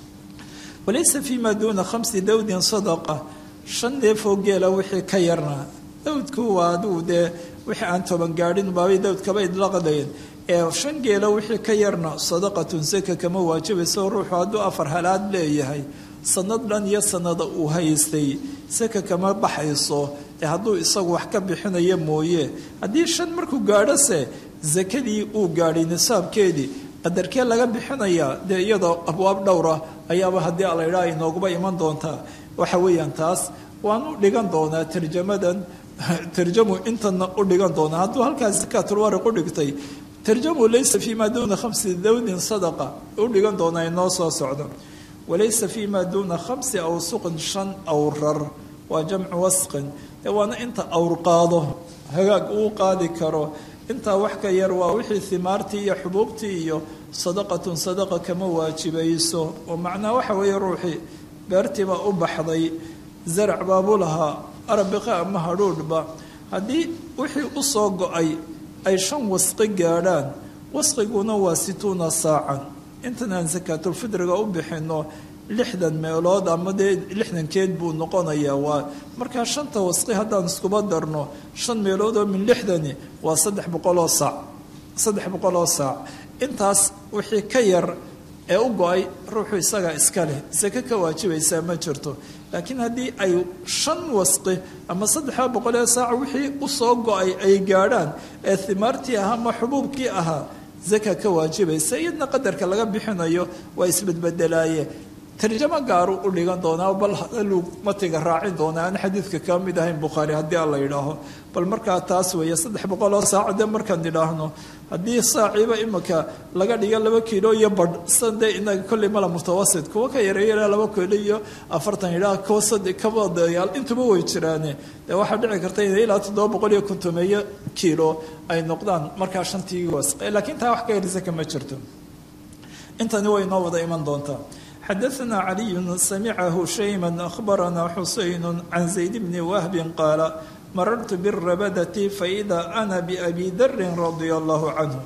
walaysa fi ma duuna khamsi dawdin sadaqa shan neefoo geela wixii ka yarna dawdku waa aduu dee wixii aan toban gaadhin baabay dawdkaba idlaqdayeen ee shan geela wixii ka yarna sadaqatun saka kama waajibayso ruuxu hadduu afar halaad leeyahay sanad dhan iyo sanada uu haystay saka kama baxayso ee hadduu isagu wax ka bixinayo mooye haddii shan markuu gaadhose sakadii uu gaadhay nisaabkeedii qadarkee laga bixinayaa dee iyadoo abwaab dhowra ayaaba haddii alaydhaa inooguba iman doontaa waxa weeyaan taas waan u dhigan doonaa tarjamadan tarjamu intana u dhigan doonaa hadduu halkaas zakaatulwariq u dhigtay tarjamu laysa fi ma duuna khamsi dawdin sadaqa u dhigan doonaa inoo soo socdo walaysa fi ma duuna khamsi awsuqin shan awrar waa jamcu wasqin dee waana inta awr qaado hagaag uu qaadi karo intaa wax ka yar waa wixii himaartii iyo xubuubtii iyo sadaqatun sadaqa kama waajibayso oo macnaa waxa weeye ruuxii beertiibaa u baxday zarac baabuu lahaa arabiqa ama hadhuudhba haddii wixii u soo go-ay ay shan wasqi gaadhaan wasqiguna waa situuna saacan intan aan sakaatulfidriga u bixino lixdan meelood ama dee lixdankeed buu noqonayaa waa markaa shanta wasqi haddaan iskuba darno shan meelood oo min lixdani waa saddex boqoloo saac saddex boqoloo saac intaas wixii ka yar ee u go-ay ruuxu isagaa iska leh sake ka waajibaysaa ma jirto laakiin haddii ay shan wasqi ama saddexa boqolee saac wixii usoo go-ay ay gaadhaan ee himaartii ahaa ama xubuubkii ahaa zaka ka waajibaysa iyadna qadarka laga bixinayo waa isbedbedelaaye tarjamo gaaru u dhigan doonaa bal hadaluu matiga raacin doonaa aan xadiidka ka mid ahayn bukhaari haddii alla yidhaaho bal markaa taas weeye saddex boqoloo saaco de markaan idhaahno haddii saaciiba imika laga dhigo laba kiilo iyo badh san dee inaga kolley mala mutawasit kuwa ka yareeyana laba kiilo iyo afartan idhaa kuwa sade kabadayaal intuba way jiraane dee waxaa dhici karta inay ilaa toddoba boqol iyo kontomeeyo kiilo ay noqdaan markaa shantii wasqe laakiin taa wax ka yarisa kama jirto intani way noo wada iman doontaa xadaثna عaliي samcahu shayma أخbarana xuseyn can zayd bni wahbi qaala marartu bالrabadati faإida ana bأbi dari radia اllah canhu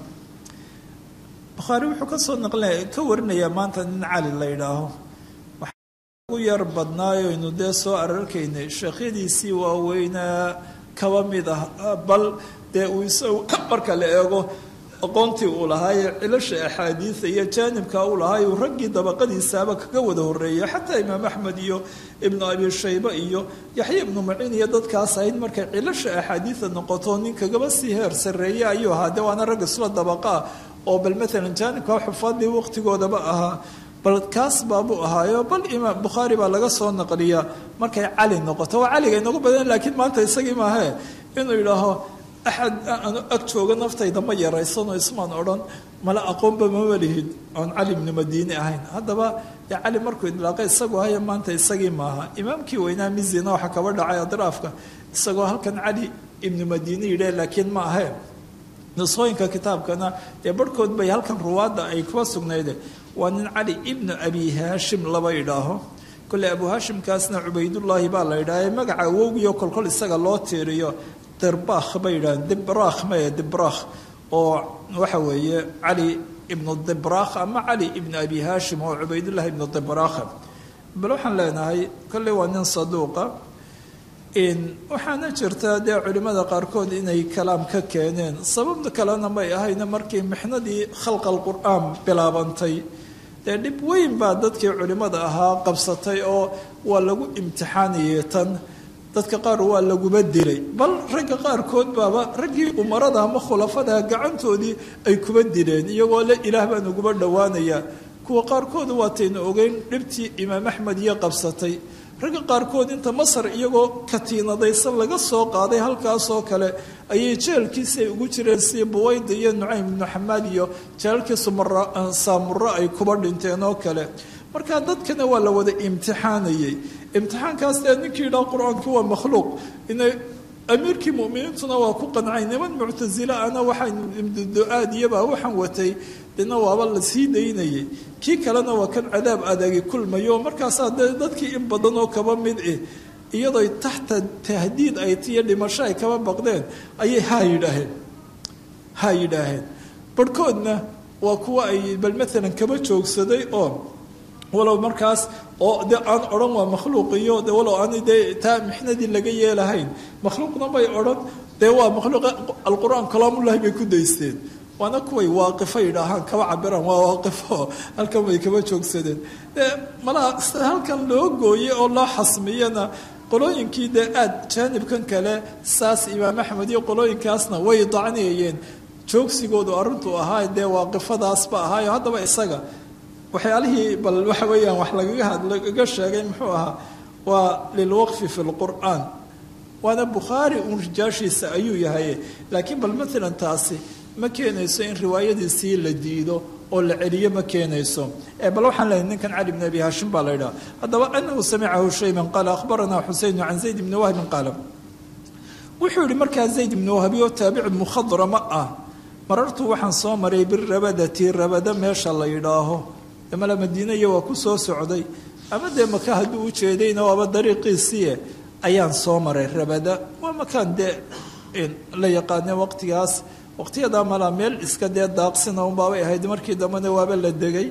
bukhaari wuxuu kasoo naql ka warinayaa maanta nin cali la ydhaaho ugu yar badnaayaynu dee soo ararkaynay sheekhyadiisii waaweynaa kaba mid ah bal dee uu isagu marka la eego aqoontii uu lahaaye cilasha axaadiida iyo jaanibka uu lahaaye uu raggii dabaqadiisaaba kaga wada horeeyay xataa imaam axmed iyo ibnu abi shayba iyo yaxya ibnu maciin iyo dadkaas ahayd markay cilasha axaadiida noqoto nin kagaba sii heer sarreeye ayuu ahaa dee waana rag isla dabaqaa oo bal maalan jaanibka xufaadii waqtigoodaba ahaa bal kaas baabuu ahaayo bal imaam bukhaari baa laga soo naqliyaa markay cali noqoto waa caliga inagu badan laakiin maanta isagii maahe inuu yidhaaho axad aanu ag jooga naftayda ma yaraysanoo ismaan odhan mala aqoonba mama lihid oon cali ibnu madiine ahayn haddaba dee cali markuu idlaaqay isagu haya maanta isagii maaha imaamkii weynaa mizina waxaa kaba dhacay adraafka isagoo halkan cali ibnu madiine yidhah laakiin ma ahe nusooyinka kitaabkana dee barhkood bay halkan ruwaadda ay kuwa sugnayde waa nin cali ibnu abi haashim laba idhaaho kolley abu haashimkaasna cubaydullaahi baa la yidhaha magaca awowgiyo kolkol isaga loo tiiriyo dirbakh bay yidhaaheen dibrakh mae dibrakh oo waxa weeye cali ibnu dibrakh ama cali ibnu abi haashim oo cubaydullahi ibnu dibrakh bal waxaan leenahay kolley waa nin saduuqa waxaana jirta dee culimmada qaarkood inay kalaam ka keeneen sababta kalena may ahayna markii mixnadii khalqa alqur'aan bilaabantay dee dhib weyn baa dadkii culimmada ahaa qabsatay oo waa lagu imtixaanayay tan dadka qaar waa laguba dilay bal ragga qaarkood baaba raggii umarada ama khulafada gacantoodii ay kuba dileen iyagoo le ilaah baan uguba dhowaanaya kuwa qaarkood waataynu ogeyn dhibtii imaam axmed iyo qabsatay ragga qaarkood inta masar iyagoo katiinadaysan laga soo qaaday halkaasoo kale ayay jeelkiisay ugu jireen si buwayda iyo nucaym ibnu xamaad iyo jeelkii saamuro ay kuba dhinteen oo kale marka dadkana waa la wada imtixaanayay imtixaankaas dee ninkii idhaa qur-aanku waa makhluuq inay amiirkii muminiintuna waa ku qancay niman muctasila ana waxaan imdudu-aad iyabaa waxaan watay dina waaba la sii daynayay kii kalena waa kan cadaab adagi kulmayo markaasaa dee dadkii in badan oo kaba mid eh iyadoo taxta tahdiid ay tiyo dhimasho ay kaba baqdeen ayay haa yidhaaheen haa yidhaaheen barhkoodna waa kuwa ay bal maalan kaba joogsaday oo walow markaas oo de aan odhan waa makhluuq iyo de walow aan dee taa mixnadii laga yeelahayn makhluuqna bay odhan dee waa makhluuq alqur-aan kalaamullahi bay ku daysteen waana kuway waaqifo yidhaahaan kaba cabiraan waa waaqifo halkan bay kaba joogsadeen malaa halkan loo gooyey oo loo xasmiyana qolooyinkii dee aad jaanibkan kale saas imaam axmed iyo qolooyinkaasna way dacniyayeen joogsigoodu arrintu ahaa dee waaqifadaasba ahaayo haddaba isaga waxyaalihii bal waxa weeyaan wax lagaga hadlagaga sheegay muxuu ahaa waa lilwaqfi fi lqur'aan waana bukhaari uun rijaashiisa ayuu yahay laakiin bal maalan taasi ma keenayso in riwaayadiisii la diido oo la celiyo ma keenayso bal waxaan lehay ninkan cali bn abi haashim baa la yidhaha haddaba anahu samicahu shayban qaala akhbaranaa xuseynu can zayd bni wahbin qaala wuxuu yihi markaa zayd ibni wahbi oo taabici mukhadrama ah marartu waxaan soo maray birabadati rabada meesha la yidhaaho mala madiinaya waa ku soo socday ama dee maka hadduu u jeedayna waaba dariiqiisiie ayaan soo maray rabada waa makaan dee la yaqaane waqtigaas waqtiyadaa malaa meel iska dee daaqsina unbaabay ahayd markii dambena waaba la degay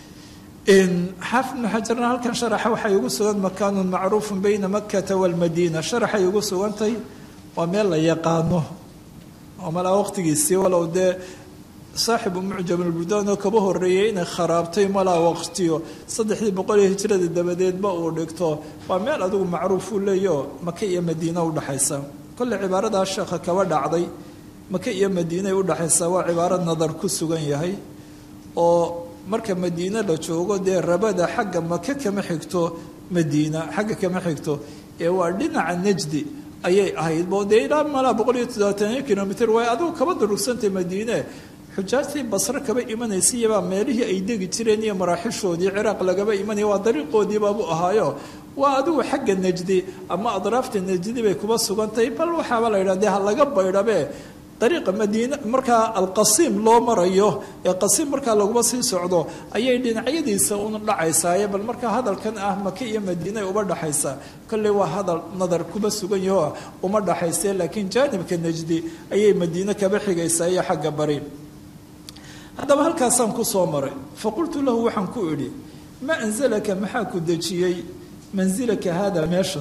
xaafid ibnu xajarna halkan sharaxa waxay ugu sugan makaanun macruufun bayna makata walmadiina sharaxay ugu sugantay waa meel la yaqaano oo malaa waqtigiisii walow dee saaxibu mucjam albudaan oo kaba horeeyey inay kharaabtay malaa waqtiyo saddexdii boqol iyo hijrada dabadeedba uu dhigto waa meel adigu macruuf uu leeyaho maka iyo madiina udhaxaysa kolley cibaaradaa sheekha kaba dhacday maka iyo madiinay udhaxaysaa waa cibaaro nadar ku sugan yahay oo marka madiine la joogo dee rabada xagga maka kama xigto madiina xagga kama xigto ee waa dhinaca najdi ayay ahayd bo dee ilaa malaa boqol iyo toddobaataniyo kilomitr waay adigu kaba darugsantay madiine xujaajtii basre kaba imanaysayabaa meelihii ay degi jireen iyo maraaxishoodii ciraaq lagaba imanaya waa dariiqoodiibaabu ahaayo waa adigu xagga najdi ama adraafta najdi bay kuba sugantahay bal waxaaba la yidhah dee ha laga baydhabe dariiqa madiine markaa alqasiim loo marayo ee qasiim markaa laguma sii socdo ayay dhinacyadiisa un dhacaysaaye bal markaa hadalkan ah maka iyo madiine uba dhaxaysa kolley waa hadal nadar kuba sugan yaho uma dhaxayse laakiin jaanibka najdi ayay madiine kaba xigaysaa iyo xagga bari haddaba halkaasaan ku soo maray faqultu lahu waxaan ku idhi maa anzalaka maxaa ku dejiyey mansilaka haada meeshan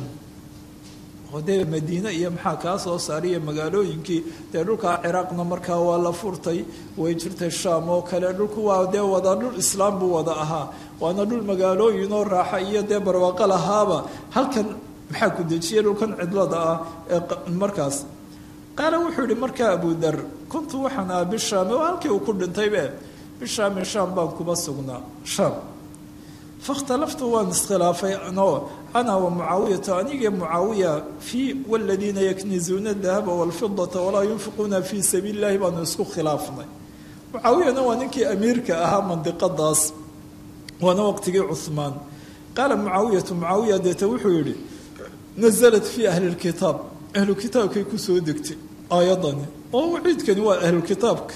oo dee madiine iyo maxaa kaa soo saariya magaalooyinkii dee dhulkaa ciraaqna markaa waa la furtay way jirtay shaam oo kale dhulku waa dee wada dhul islaam buu wada ahaa waana dhul magaalooyinoo raaxa iyo dee barwaaqo lahaaba halkan maxaa ku dejiyay dhulkan cidlada ah ee markaas qaala wuxuu yihi markaa abudar kuntu waxaan aha bishaami oo halkii uu ku dhintaybe bishaami shaam baan kuma sugnaa shaam fakhtalaftu waan iskhilaafay no ana wa mucaawiyatu anigii mucaawiya fii waladiina yaknizuuna dahaba walfidata walaa yunfiquuna fii sabiili illahi baanu isku khilaafnay mucaawiyana waa ninkii amiirka ahaa mandiqadaas waana waqtigii cuhmaan qaala mucaawiyatu mucaawiya deeta wuxuu yihi nazalat fii ahli lkitaab ahlu kitaabkay kusoo degtay aayadani oo waciidkani waa ahlukitaabka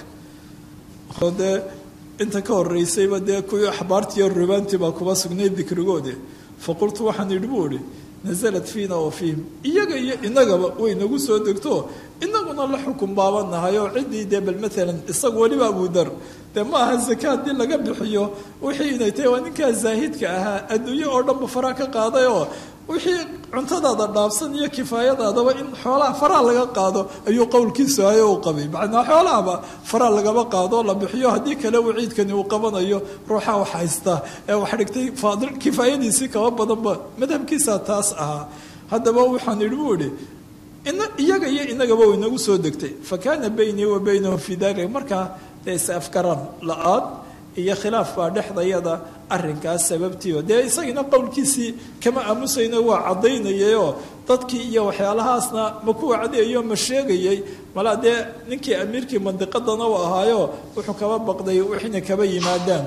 oo dee inta ka horeysayba dee kuwii axbaartiiyo rubaantii baa kuba sugnayd dikrigoode faqultu waxaan idhi buu idhi nasalat fiina wa fiihim iyaga iyo inagaba way nagu soo degto inaguna la xukun baabanahay oo ciddii dee bal maalan isagu weliba abudar dee ma aha zaka haddii laga bixiyo wixii inay tahay waa ninkaa zaahidka ahaa adduunye oo dhanba faraa ka qaaday oo wixii cuntadaada dhaafsan iyo kifaayadaadaba in xoolaha faraa laga qaado ayuu qowlkiisu ahay u qabay macnaa xoolahaba faraa lagaba qaado la bixiyo haddii kale waciidkani uu qabanayo ruuxa wax haysta ee wax dhigtay faadil kifaayadiisii kaba badanba madhabkiisa taas ahaa haddaba waxaan idhi buu idhi iyaga iyo inagaba way nagu soo degtay fa kaana baynii wa baynahum fii dalika markaa dee is afgaran la-aan iyo khilaaf baa dhexdayada arinkaas sababtiiba dee isagina qowlkiisii kama aamusayno waa caddaynayayoo dadkii iyo waxyaalahaasna ma ku wacdayayo ma sheegayay malaa dee ninkii amiirkii mandiqadana u ahaayo wuxuu kaba baqday wixina kaba yimaadaan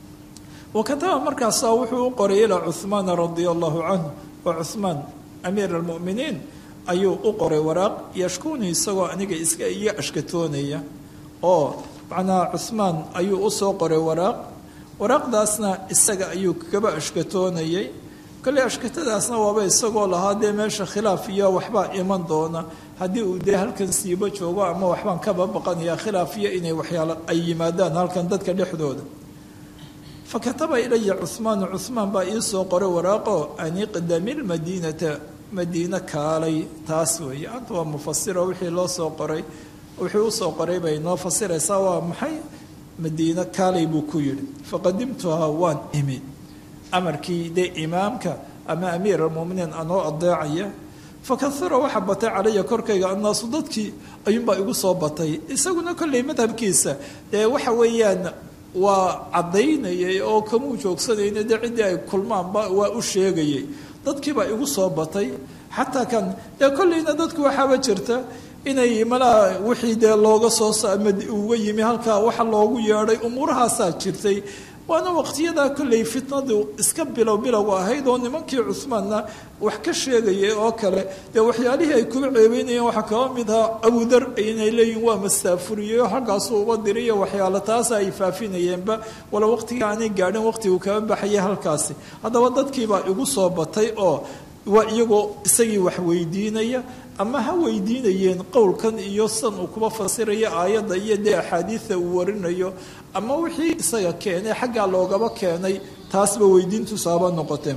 wa kataba markaasaa wuxuu u qoray ilaa cuhmaana radia allahu canhu wa cuhmaan amiir almu'miniin ayuu u qoray waraaq yashkuuni isagoo aniga iska iyo ashkatoonaya oo macnaha cuhmaan ayuu usoo qoray waraaq waraaqdaasna isaga ayuu kaba ashkatoonayay kolley ashkatadaasna waaba isagoo lahaa dee meesha khilaaf iyo waxbaa iman doona haddii uu dee halkan siibo joogo ama waxbaan kaba baqanaya khilaaf iyo inay waxyaalo ay yimaadaan halkan dadka dhexdooda fa kataba ilaya cuhmaanu cuhmaan baa iisoo qoray waraaqo an iqdami lmadiinata madiine kaalay taas weeye anta waa mufasiro wixii loo soo qoray wuxuu usoo qoray bay noo fasiraysaa waa maxay madiine kaalay buu ku yidhi faqadimtuhaa waan imi amarkii dee imaamka ama amiir almuminiin anoo adeecaya fakahura waxa batay calaya korkayga annaasu dadkii ayuunbaa igu soo batay isaguna kolley madhabkiisa dee waxa weeyaan waa caddaynayay oo kamuu joogsanayna dee ciddii ay kulmaanba waa u sheegayay dadkiibaa igu soo batay xataa kan dee kolleyna dadku waxaaba jirta inay malaha wixii dee looga soo uga yimi halkaa waxa loogu yeedhay umuurahaasaa jirtay waana waqtiyadaa kolley fitnadu iska bilow bilowga ahayd oo nimankii cuhmaanna wax ka sheegayay oo kale dee waxyaalihii ay kuba ceebeynayeen waxaa kaba mid ahaa abudar inay leeyihin waa mastaafuriyeyo halkaasuu uba diriyo waxyaalo taasa ay faafinayeenba wala waqtiga aanay gaadhin waqtigu kaba baxayay halkaasi haddaba dadkiibaa igu soo batay oo waa iyagoo isagii wax weydiinaya ama ha weydiinayeen qowlkan iyo san uu kuba fasirayo aayadda iyo dee axaadiida uu warinayo ama wixii isaga keenay xaggaa loogaba keenay taasba weydiintusaaba noqoteen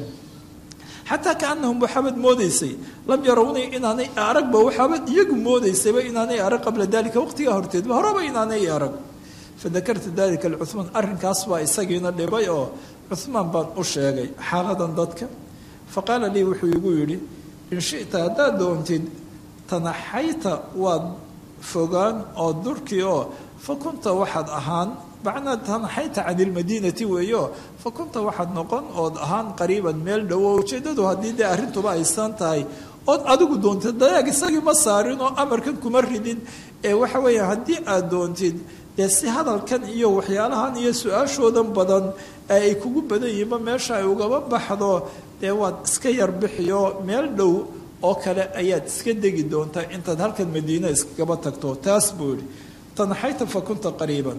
xataa kaanahum waxaabad moodaysay lam yarownay inaanay aragba waxaabad iyagu moodaysayba inaanay arag qabla dalika waqtigaa horteedba horeba inaanay arag fadakartu dalika licuhmaan arrinkaas baa isagiina dhibay oo cuhmaan baan u sheegay xaaladan dadka faqaala lii wuxuu igu yidhi in shita haddaad doontid tanaxayta waad fogaan oo durkii oo fa kunta waxaad ahaan macnaa tanaxayta can ilmadiinati weeyo fa kunta waxaad noqon ood ahaan qariiban meel dhowo ujeeddadu haddii dee arrintuba aysan tahay ood adigu doontid dayaag isagii ma saarin oo amarkan kuma ridin ee waxa weeye haddii aad doontid dee si hadalkan iyo waxyaalahan iyo su-aashoodan badan ee ay kugu badan yihiinba meesha ay ugaba baxdo dee waad iska yar bixiyo meel dhow oo kale ayaad iska degi doontaa intaad halkan madiina iskagaba tagto taas buu yidhi tanaxayta fa kunta qariiban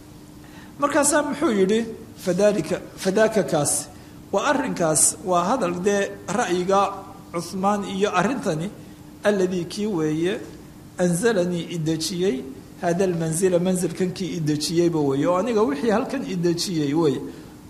markaasaa muxuu yidhi fadalika fadaaka kaas waa arrinkaas waa hadal dee ra'yiga cuhmaan iyo arrintani alladii kii weeye anzalanii idejiyey hada almanzila manzilkan kii idejiyeyba weeye oo aniga wixii halkan idejiyey wey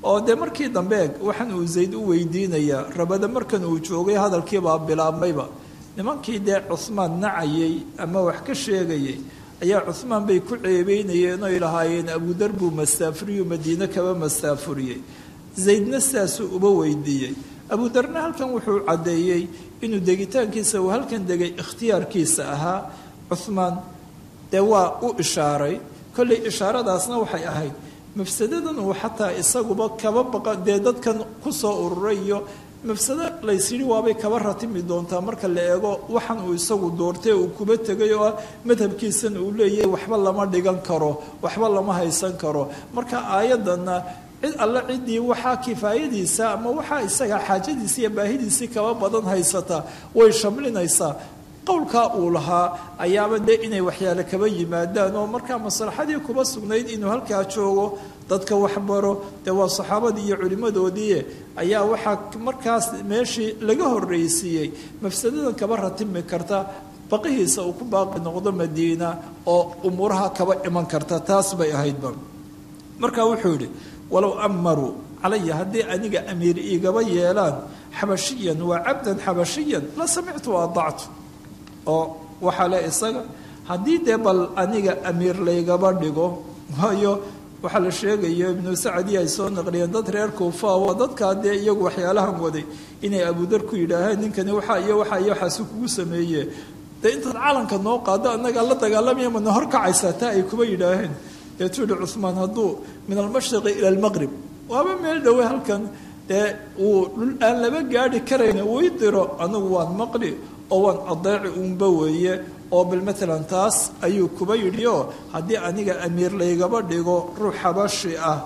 oo dee markii dambe eg waxaan uu zayd u weydiinayaa rabada markan uu joogay hadalkiibaa bilaabmayba nimankii dee cuhmaan nacayay ama wax ka sheegayay ayaa cuhmaan bay ku ceebeynayeen oy lahaayeen abudar buu mastaafuriyu madiine kaba mastaafuriyey zaydna sidaasuu uba weydiiyey abudarna halkan wuxuu caddeeyey inuu degitaankiisa uu halkan degay ikhtiyaarkiisa ahaa cuhmaan dee waa u ishaaray kollay ishaaradaasna waxay ahayd mafsadadan uu xataa isaguba kaba baqa dee dadkan kusoo ururay iyo mafsado laysyidhi waabay kaba ratimi doontaa marka la eego waxan uu isagu doortay uu kuba tegay oo ah madhabkiisan uu leeyahay waxba lama dhigan karo waxba lama haysan karo marka aayaddanna cid alle ciddii waxaa kifaayadiisa ama waxaa isaga xaajadiisa iyo baahidiisii kaba badan haysata way shamlinaysaa qowlkaa uu lahaa ayaaba dee inay waxyaale kaba yimaadaan oo markaa maslaxadii kuba sugnayd inuu halkaa joogo dadka waxbaro dee waa saxaabadii iyo culimmadoodii ayaa waxaa markaas meeshii laga horreysiiyey mafsadadan kaba ratimi karta baqihiisa uu ku baaqi noqdo madiina oo umuuraha kaba iman karta taas bay ahaydba marka wuxuu yidhi walow amaruu calaya haddii aniga amiir igaba yeelaan xabashiyan waa cabdan xabashiyan la samictu waadactu oo waxaa le isaga haddii dee bal aniga amiir laygaba dhigo waayo waxaa la sheegayo ibnu sacadi ay soo naqliyeen dad reer kuufa waa dadkaa dee iyagu waxyaalahan waday inay abudar ku yidhaaheen ninkani waxaa iyo waxaa iyo waxaasi kugu sameeye dee intaad calanka noo qaado annagaa la dagaalamaya mana horkacaysaa taa ay kuba yidhaaheen deetuu yihi cuhmaan hadduu min almashriqi ila almaqrib waaba meel dhowe halkan dee uu dhul aan laba gaadhi karayna uu diro anigu waan maqli oo waan adeeci uunba weeye oo bal maalan taas ayuu kuba yidhi oo haddii aniga amiir laygaba dhigo ruux xabashi ah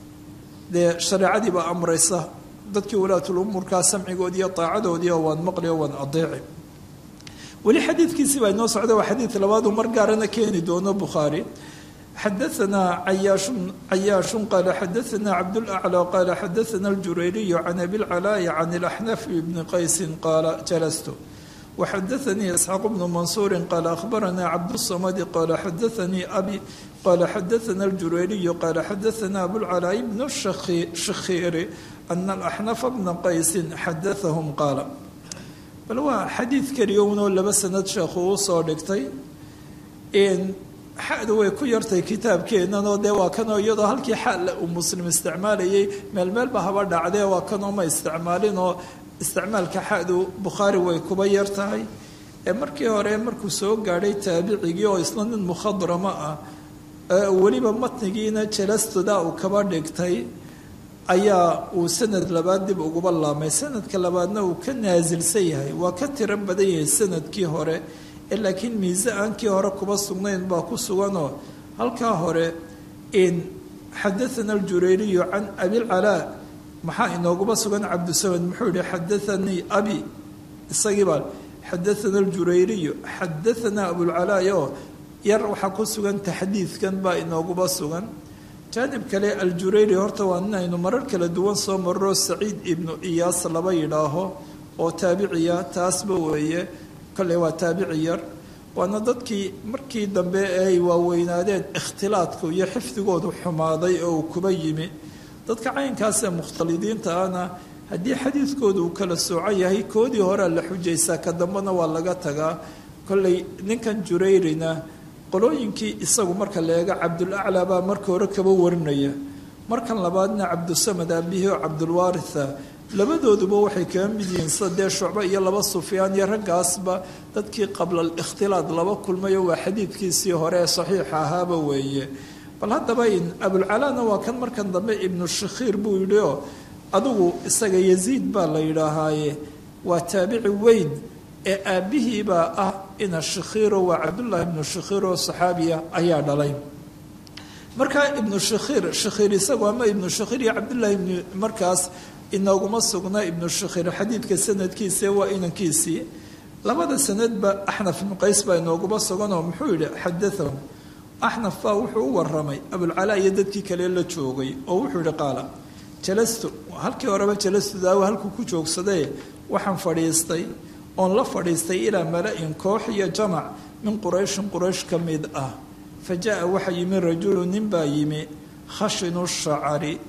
dee shareecadiiba amraysa dadkii walaatul umuurkaa samcigoodii iyo daacadoodii oo waan maqli oo waan adeeci weli xadiidkiisii baa inoo socda waa xadiid labaadu mar gaarana keeni doono bukhaari xadaثna cayaaشh qal xadaثna cabdالأعlى qal xadaثna اljurayriy can abilcalaaءi can اlaxnaf bni qaysi qaala jalastu وxadaثnii isxaaq bnu mansuuri qaal akhbarana cabdالصamadi qala xadaثanii abi qala xadaثna اljurayriy qala xadaثna abulcalaaء bn shakhiiri ana اlaxnafa bna qaysi xadaثahm qaala bal waa xadiid keliya unoo laba sanad sheekhu uu soo dhigtay xadu way ku yartay kitaabkeennan oo dee waa kanoo iyadoo halkii xaalla uu muslim isticmaalayay meel meelba haba dhacdee waa kanoo ma isticmaalin oo isticmaalka xadu bukhaari way kuba yar tahay ee markii hore markuu soo gaadhay taabicigii oo isla nin mukhadrama ah weliba matnigiina jalastoda uu kaba dhigtay ayaa uu sanad labaad dib uguba laamay sanadka labaadna uu ka naasilsan yahay waa ka tiro badan yahay sanadkii hore laakiin miise aankii hore kuba sugnayn baa ku suganoo halkaa hore in xadaana aljurayriyu can abilcalaa maxaa inooguba sugan cabdisamed muxuu yihi xadaanii abi isagiibaa xadaana aljurayriyu xadaanaa abulcalaa oo yar waxaa ku sugan taxdiidkan baa inooguba sugan jaanib kale aljurayri horta waa nin aynu marar kala duwan soo marro saciid ibnu iyaas laba yidhaaho oo taabiciya taasba weeye kolley waa taabici yar waana dadkii markii dambe ay waaweynaadeen ikhtilaadku iyo xifdigoodu xumaaday oo uu kuba yimi dadka caynkaasee mukhtalidiinta ahna haddii xadiidkoodu uu kala soocan yahay koodii horea la xujaysaa ka dambena waa laga tagaa kolley ninkan jurayrina qolooyinkii isagu marka la eego cabdulaclaa baa marka hore kaba warinaya markan labaadna cabdusamad aabihii oo cabdulwaaritha labadooduba waxay kaga mid yihiin sida dee shucbe iyo laba sufyaan iyo raggaasba dadkii qabla alikhtilaad laba kulmayo waa xadiidkiisii hore ee saxiixa ahaaba weeye bal haddaba in abulcalaana waa kan markan dambe ibnu shakhiir buu yidhi oo adigu isaga yaziid baa la yidhaahaaye waa taabici weyn ee aabbihiibaa ah ina shakhiiro waa cabdullaahi ibnu shakhiir oo saxaabiya ayaa dhalay markaa ibnu shakhiir shakhiir isagu ama ibnu shakhiir iyo cabdullaahi ibnu markaas inooguma sugna ibnu shakhiir xadiidka sanadkiisa waa inankiisii labada sanadba axnaf ibnu qays baa inooguma suganoo muxuu yidhi xadaahum axnaf baa wuxuu u waramay abulcalaa iyo dadkii kale la joogay oo wuxuu yihi qaala jalastu halkii horeba jalastu daawo halkuu ku joogsadee waxaan fadhiistay oon la fadhiistay ilaa mala-in koox iyo jamac min qurayshin quraysh ka mid ah fa jaa waxaa yimi rajulu nin baa yimi khashinu shacari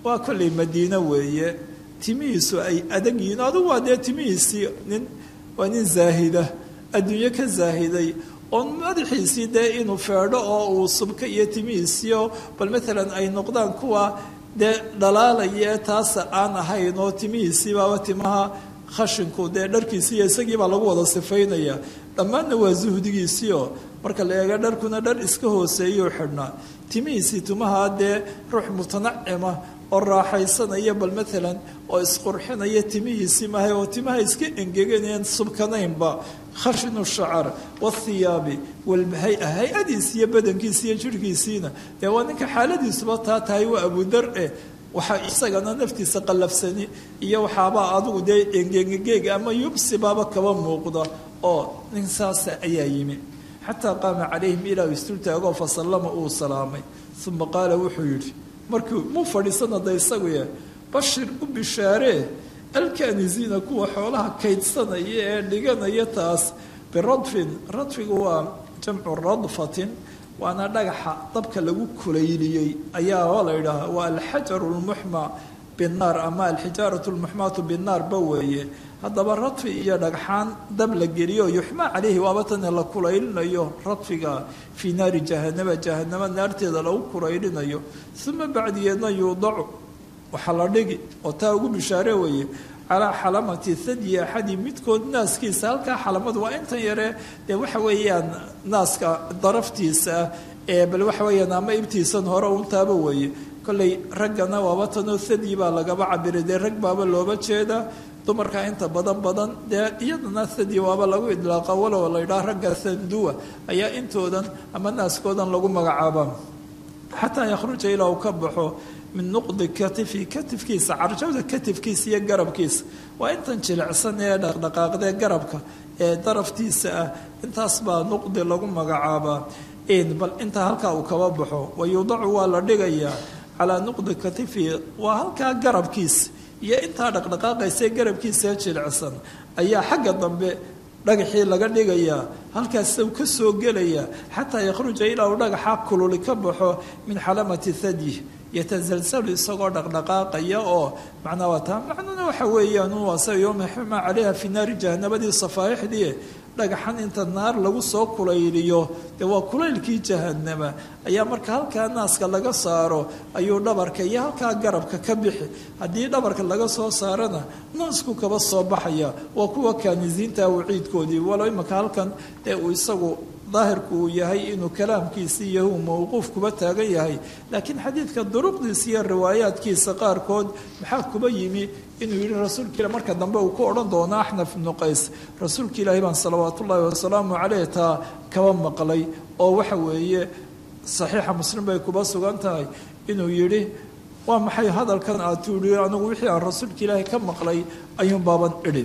waa kollay madiine weeye timihiisu ay adag yihiin adugu waa dee timihiisii nin waa nin zaahida adduunyo ka zaahiday oon madaxiisii dee inuu feedho oo uu subka iyo timihiisiio bal maalan ay noqdaan kuwa dee dhalaalaya ee taasa aan ahayn oo timihiisii baaba timaha khashinku dee dharkiisiiyo isagiibaa lagu wada sifaynaya dhammaanna waa suhdigiisiio marka la eega dharkuna dhar iska hooseeyuu xidhnaa timihiisii timaha dee ruux mutanacima oo raaxaysanaya bal maalan oo isqurxinaya timihiisii maahay oo timaha iska engeganayaan subkanaynba khashinu shacar wathiyaabi walhay-a hay-adiisi iyo badankiisi iyo jirhkiisiina dee waa ninka xaaladiisuba taa tahay waa abudar eh waxaa isagana naftiisa qallafsani iyo waxaabaa adigu dee engegegeeg ama yubsibaaba kaba muuqda oo nin saasa ayaa yimi xataa qaama calayhim ilaa istultaagoo fasallama uu salaamay uma qaala wuxuu yidhi markii muu fadhiisana da isagu yahay bashir u bishaaree alkanisiina kuwa xoolaha kaydsanaya ee dhiganaya taas biradfin radfigu waa jamcu radfatin waana dhagaxa dabka lagu kulayliyey ayaa la yidhaaha waa alxajaru lmuxma binnaar ama alxijaaratu lmuxmaatu binnaar ba weeye haddaba radfi iyo dhagxaan dab la geliyo yuxmaa caleyhi waaba tane la kulaylinayo radfiga fii naari jahanama jahanamo naarteeda lagu kulaylinayo uma bacdigeedna yuudacu waxaa la dhigi oo taa ugu bishaare weeye calaa xalamati thadyi axadi midkood naaskiisa halkaa xalamadu waa intan yare dee waxa weeyaan naaska daraftiisa ah ee bal waxa weeyaan ama ibtiisan hore untaaba weeye kolley raggana waaba tanoo thadyi baa lagaba cabiray dee rag baaba looba jeedaa dumarka inta badan badan dee iyadana thadyi waaba lagu idlaaqa walow la yidhaha ragga thanduwa ayaa intoodan ama naaskoodan lagu magacaabaa xataa yakhruja ilaa uu ka baxo min nuqdi katifi katifkiisa carjawda katifkiisa iyo garabkiisa waa intan jilicsan ee dhaqdhaqaaqdee garabka ee daraftiisa ah intaas baa nuqdi lagu magacaabaa bal intaa halkaa uu kaba baxo wa yuudacu waa la dhigayaa calaa nuqdi katifi waa halkaa garabkiisa iyo intaa dhaqdhaqaaqaysae garabkiisa jilicsan ayaa xagga dambe dhagaxii laga dhigayaa halkaas u ka soo gelayaa xataa yakhruja ilaa uu dhagaxa kululi ka baxo min xalamati thadyi yatasalsalu isagoo dhaqdhaqaaqaya oo macnaa waa taa macnuna waxa weeyaan waasa yowma xuma calayha fi naari jahanabadii safaaixdii dhagaxan inta naar lagu soo kulayliyo dee waa kulaylkii jahanama ayaa marka halkaa naaska laga saaro ayuu dhabarka iyo halkaa garabka ka bixi haddii dhabarka laga soo saarana naasku kaba soo baxaya waa kuwa kaanisiinta waciidkoodii walo imaka halkan dee uu isagu daahirku uu yahay inuu kalaamkiisii iyo uu mawquuf kuba taagan yahay laakiin xadiidka duruqdiisa iyo riwaayaadkiisa qaarkood maxaa kuba yimi inuu yihi rasuulka ila marka dambe uu ku odhan doono axnaf ibnu qays rasuulka ilaahi baan salawaat ullaahi wasalaamu caleyh taa kaba maqlay oo waxa weeye saxiixa muslim bay kuba sugan tahay inuu yidhi waa maxay hadalkan aad tuuhi anigu wixii aan rasuulka ilaahi ka maqlay ayuun baaban idhi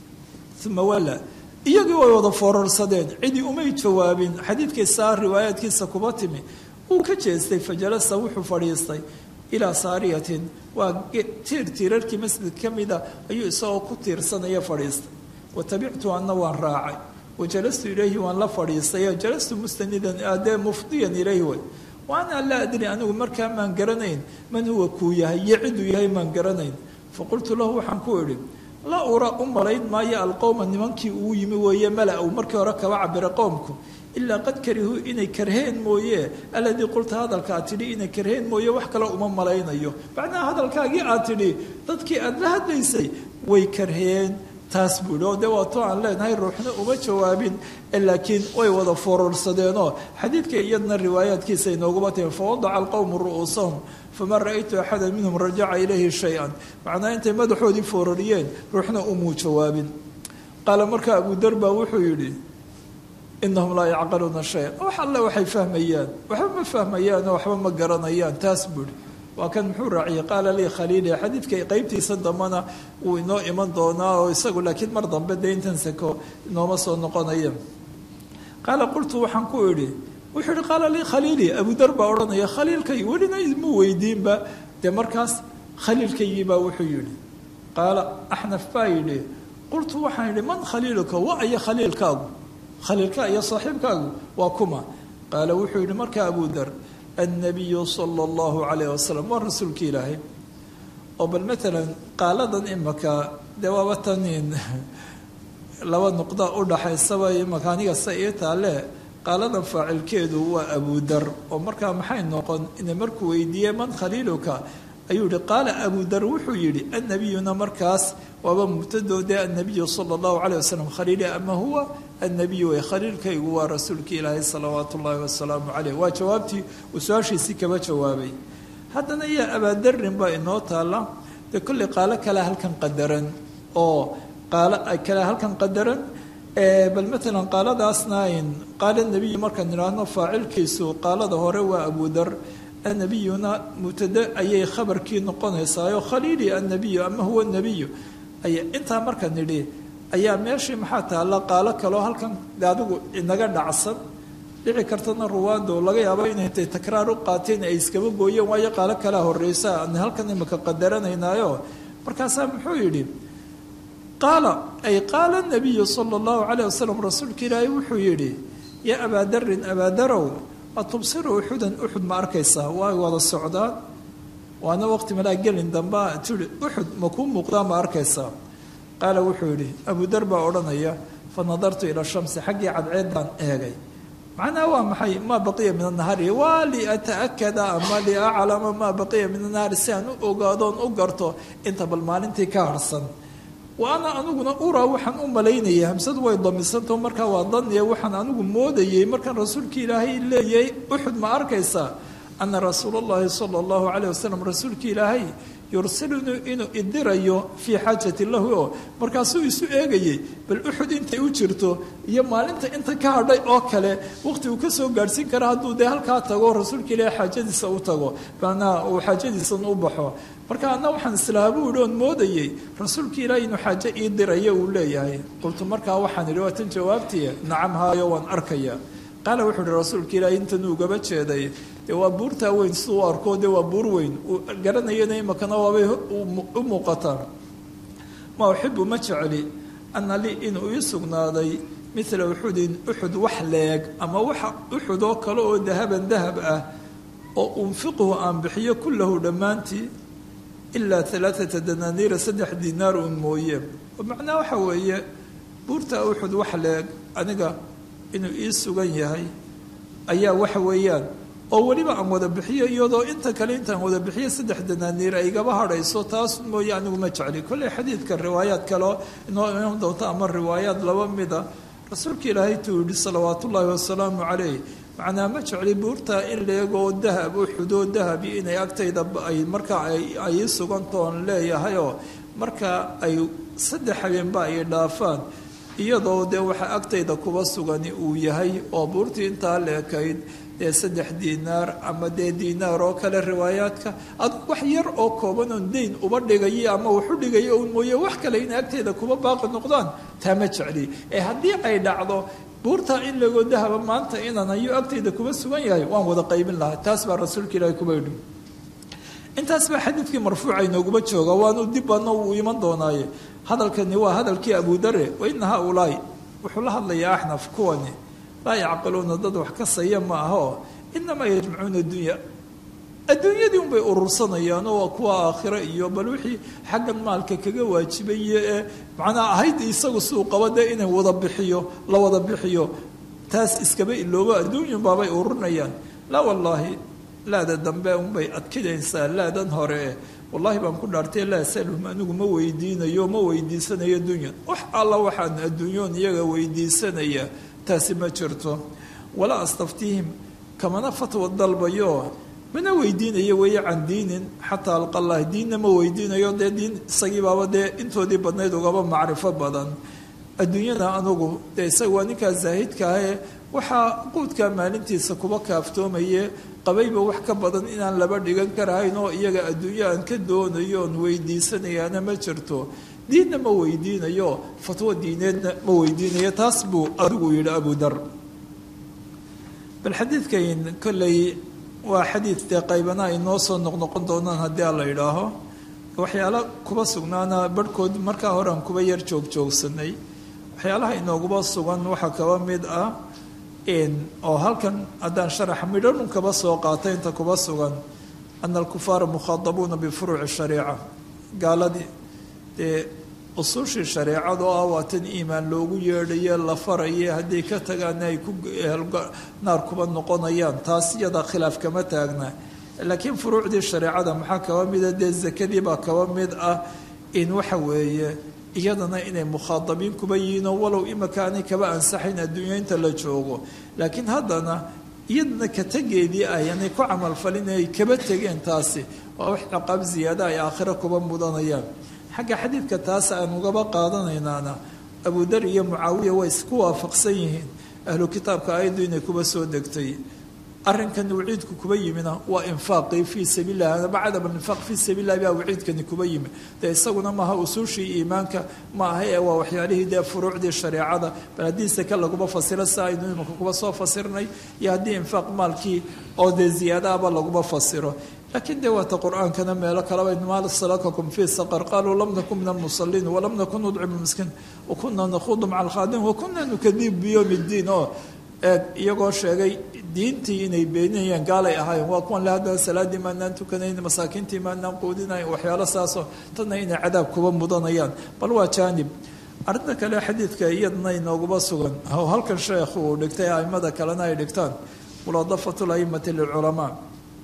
uma wala iyagii way wada foorarsadeen cidii umay jawaabin xadiidkiisaa riwaayaadkiisa kuba timi uu ka jeestay fajalasa wuxuu fadhiistay ilaa saariyatin waa tiir tiirarkii masjid ka mida ayuu isagoo ku tiirsanaya fadhiistay wa tabictu anna waan raacay wa jalastu ilayhi waan la fadhiistay jalastu mustanidan adee mufdiyan ilayhi way waana laa adri anigu markaa maan garanayn man huwa kuu yahay iyo ciduu yahay maan garanayn faqultu lahu waxaan ku idhi la ura u malayn maayo alqowma nimankii uu yimi weeye mala uu markii hore kaba cabira qowmku ilaa qad karihuu inay karheen mooye aladii qulta hadalka aad tidhi inay karheen mooye wax kale uma malaynayo macnaha hadalkaagii aad tidhi dadkii aada la hadlaysay way karheen taas buuhi oo dee waato aan leenahay ruuxna uma jawaabin laakiin way wada foororsadeenoo xadiidka iyadna riwaayaadkiisa inooguma timi fawadaca alqowmu ru'uusahum fama ra'aytu axada minhum rajaca ilayhi shay-an macnaa intay madaxoodii foorariyeen ruuxna umuu jawaabin qaala markaa abu dar baa wuxuu yidhi inahum laa yacqaluuna shay-an wax alle waxay fahmayaan waxba ma fahmayaanoo waxba ma garanayaan taas buuhi waa kan muxuu raaciyey qaala lii khaliili xadiidka qeybtiisa dambana wuu inoo iman doonaa oo isagu laakiin mar dambe dee intan sako inooma soo noqonaya qaala qultu waxaan ku idhi wuxuu yihi qaala lii khaliili abudar baa odhanaya khaliilkay welina mu weydiinba dee markaas khaliilkaygii baa wuxuu yidhi qaala axnaf baa yidhi qultu waxaan yidhi man khaliiluka wa aya khaliilkaagu khaliilka iyo saaxiibkaagu waa kuma qaala wuxuu yidhi markaa abudar annabiyu sala allahu calayh wasalam waa rasuulki ilaahay oo bal matalan qaaladan imaka dee waaba tanin laba nuqda u dhaxaysaba imaka aniga se ii taale qaaladan faacilkeedu waa abudar oo markaa maxay noqon ina markuu weydiiyey man khaliiluka ayuu yihi qaala abudar wuxuu yidhi annabiyuna markaas waaba mubtadoodee annabiyu sala allahu caleyh wasalam khaliili ama huwa annabiyu way khaliilkaygu waa rasuulka ilaahay salawaatu ullaahi wasalaamu caleyh waa jawaabtii uu su-aashiisii kaba jawaabay haddana iyo abaadarin baa inoo taalla dee kolley qaalo kale halkan qadaran oo qaalo kale halkan qadaran bal matalan qaaladaasna ayn qaala nebiyu markaan idhaahno faacilkiisu qaalada hore waa abudar annabiyuna mubtade ayay khabarkii noqonaysaayo khaliili annabiyu ama huwa nebiyu ay intaa markaan nidhi ayaa meeshii maxaa taalla qaalo kaloo halkan de adigu inaga dhacsan dhici kartana ruwaadu laga yaabo inay intay takraar u qaateen ay iskaba gooyeen waayo qaalo kalea horeysa aan halkan imika qadaranaynaayo markaasaa muxuu yidhi qaala ay qaala nabiyu sala allahu caleyh wasalam rasuulka ilaahay wuxuu yidhi yaa abaadarin abaadarow atubsiru uxudan uxud ma arkaysaa waa wada socdaan waana waqti malaa gelin dambaa tii uxud ma kuu muuqdaa ma arkaysaa qaala wuxuu yidhi abudar baa odhanaya fa nadartu ila shamsi xaggii cadceeddaan eegay macnaha waa maxay maa baqiya min anahari waa liataakada ama liaclama maa baqiya min anahari si aan u ogaadoon u garto inta bal maalintii ka harsan wa ana aniguna uraa waxaan u malaynayay hamsadu way damisantaho markaa waa daniya waxaan anigu moodayey markaan rasuulka ilaahay leeyahay uxud ma arkaysaa ana rasuula allahi sala allahu caleyh wasalam rasuulka ilaahay yursilunii inuu idirayo fii xaajati lahu oo markaasuu isu eegayey bal uxud intay u jirto iyo maalinta inta ka hadhay oo kale waqti uu kasoo gaadhsiin kara hadduu dee halkaa tago rasuulka ilaahay xaajadiisa u tago manaa uu xaajadiisan u baxo marka anna waxaan islaaha buu yihi oon moodayey rasuulka ilaahay inuu xaajo ii dirayo uu leeyahay qultu markaa waxaan idhi waa tan jawaabtii nacam haayo waan arkaya qaala wuxuu ihi rasuulka ilaahay intan ugaba jeeday dee waa buurtaa weyn siduu u arko dee waa buur weyn uu garanayana imakana waabay u muuqataa ma uxibu ma jecli ana lii inuu ii sugnaaday mila uxudin uxud wax leeg ama waxa uxud oo kale oo dahaban dahab ah oo unfiquhu aan bixiyo kullahu dhammaantii ilaa alaaata danaaniira saddex dinaar uun mooye macnaha waxa weeye buurta uxud wax leeg aniga inuu ii sugan yahay ayaa waxa weeyaan oo weliba aan wada bixiyo iyadoo inta kale intaan wada bixiyo saddex danaaniir ay igaba hadhayso taas mooye anigu ma jecli kolley xadiidka riwaayaad kaleo inoo iman doonto ama riwaayaad laba mida rasuulka ilaahay tuu yihi salawaat ullaahi wasalaamu caleyh macnaa ma jecli buurtaa in leegoo dahab u xudoo dahabi inay agtayda ay markaa ay ii sugantoon leeyahayoo marka ay saddex habeenba ay dhaafaan iyadoo dee waxa agtayda kuba sugani uu yahay oo buurtii intaa leekayd dee saddex diinaar ama dee diinaar oo kale riwaayaadka adug wax yar oo kooban oon dayn uba dhigaya ama waxu dhigaya un mooye wax kale in agtayda kuba baaqi noqdaan taa ma jecli ee haddii ay dhacdo buurtaa in legoo dahaba maanta inaan hayo agtayda kuba sugan yahay waan wada qaybin lahaa taas baa rasuulka ilaahi kuba yidhi intaas baa xadiidkii marfuuca inooguma jooga waanu dib badna uu iman doonaaye hadalkani waa hadalkii abudare waina haaulaai wuxuu la hadlayaa axnaf kuwani laa yacqiluuna dad wax ka saya ma ahoo inamaa yajmacuuna addunya adduunyadii unbay urursanayaan oo waa kuwa aakhiro iyo bal wixii xaggan maalka kaga waajibaye ee macnaa ahayd isagu siduu qaba dee inay wada bixiyo la wada bixiyo taas iskaba iloobo adduunyun baabay ururinayaan laa wallaahi laada dambe unbay adkidaysaa laadan hore wallahi baan ku dhaartay laa asalhum anigu ma weydiinayo ma weydiisanayo adduunyan wax alla waxaan adduunyoon iyaga weydiisanaya taasi ma jirto walaa astaftiihim kamana fatwa dalbayo mana weydiinayo weeye can diinin xataa alqalah diinna ma weydiinayo dee diin isagii baaba dee intoodii badnayd ugaba macrifo badan adduunyada anugu dee isaga waa ninkaa zaahidka ahee waxaa quudkaa maalintiisa kuba kaaftoomaye qabayba wax ka badan inaan laba dhigan karahayn oo iyaga adduunyo aan ka doonayo oon weydiisanayaana ma jirto diinna ma weydiinayo fatwo diineedna ma weydiinayo taas buu adigu yidhi abudar bal xadiidkan kolley waa xadiid dee qaybana ay noo soo noqnoqon doonaan haddii a la idhaaho waxyaalo kuba sugnaana barhkood markaa hore aan kuba yar joogjoogsanay waxyaalaha inooguba sugan waxaa kaba mid ah oo halkan haddaan sharax midhanun kaba soo qaatay inta kuba sugan ana alkufaara mukhaadabuuna bifuruuci shariica gaaladii dee usuushii shareecada oo ah waa tan iimaan loogu yeedhaye la faraye hadday ka tagaana ay ku naar kuba noqonayaan taas iyada khilaaf kama taagna laakiin furuucdii shareecada maxaa kaba mida dee zakadii baa kaba mid ah in waxa weeye iyadana inay mukhaadabiin kuba yihiinoo walow imaka aanay kaba ansaxayn adduunya inta la joogo laakiin haddana iyadana ka tegeedii ayanay ku camalfalin ay kaba tegeen taasi waa wax ciqaab ziyaada ay aakhiro kuba mudanayaan xagga xadiidka taas aan ugaba qaadanaynaana abudar iyo mucaawiya way isku waafaqsan yihiin ahlu kitaabka ayaddu inay kuba soo degtay arrinkan waciidku kuba yimina waa infaaqii fii sabiililah ama cadam alinfaaq fii sabiililah baa waciidkani kuba yimi dee isaguna maaha usuushii iimaanka ma aha ee waa waxyaalihii dee furuucdii shareecada bal haddii seke laguma fasiro si aynu imika kuba soo fasirnay iyo haddii infaaq maalkii oo dee ziyaadaaba laguma fasiro laakiin dee waata qur-aankana meelo kaleba maal salakakum fii saqar qaaluu lam nakun min almusaliin walam nakun nudcimu miskiin wakuna nakhuudu maca alkhaadimin wakuna nukadibu biyowmi ddiin oo eeg iyagoo sheegay diintii inay beeninayaan gaalay ahaayeen waa kuwan le haddana salaaddii maanaan tukanayn masaakiintii maanaan quudinayn waxyaalo saasoo tanna inay cadaab kuba mudanayaan bal waa jaanib arrinta kale xadiidka iyadana inooguba sugan halkan sheekhu uu dhigtay aimada kalena ay dhigtaan mulaadafatu laimati lilculamaa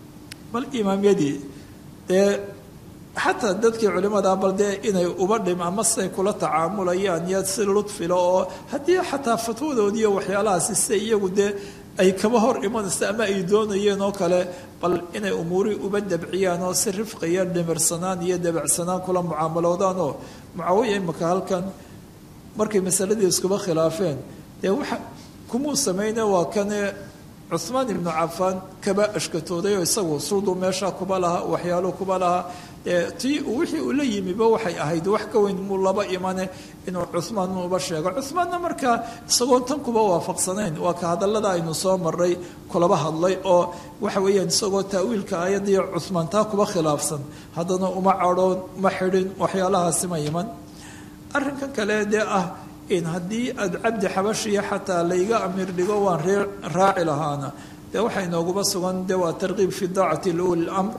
bal imaamyadii dee xataa dadkii culimada bal dee inay uba dhim ama siday kula tacaamulayaan iyo si ludfilo oo haddii xataa fatwadoodiiyo waxyaalahaasi siday iyagu dee ay kaba hor imanaysa ama ay doonayeen oo kale bal inay umuurihii uba dabciyaan oo si rifqiyo dhimirsanaan iyo dabacsanaan kula mucaamaloodaan oo mucaawiya imaka halkan markay masaladii iskuba khilaafeen dee waxa kumuu samayne waa kane cuhmaan ibnu cafaan kaba ashkatooday oo isagu sulduu meesha kuba lahaa waxyaaluu kuba lahaa tii wixii uu la yimiba waxay ahayd wax ka weyn muu laba imane inuu cuhmaan uba sheego cuhmaanna markaa isagoon tan kuba waafaqsanayn waa ka hadallada aynu soo maray kulaba hadlay oo waxa weeyaan isagoo taawiilka ayadiyo cuhmaan taa kuba khilaafsan haddana uma cadhoon ma xidhin waxyaalahaasi ma iman arrinkan kale dee ah in haddii aada cabdi xabashiya xataa layga amiir dhigo waan ree raaci lahaana dee waxaa inooguba sugan dee waa tarkiib fi daacati liuli lamr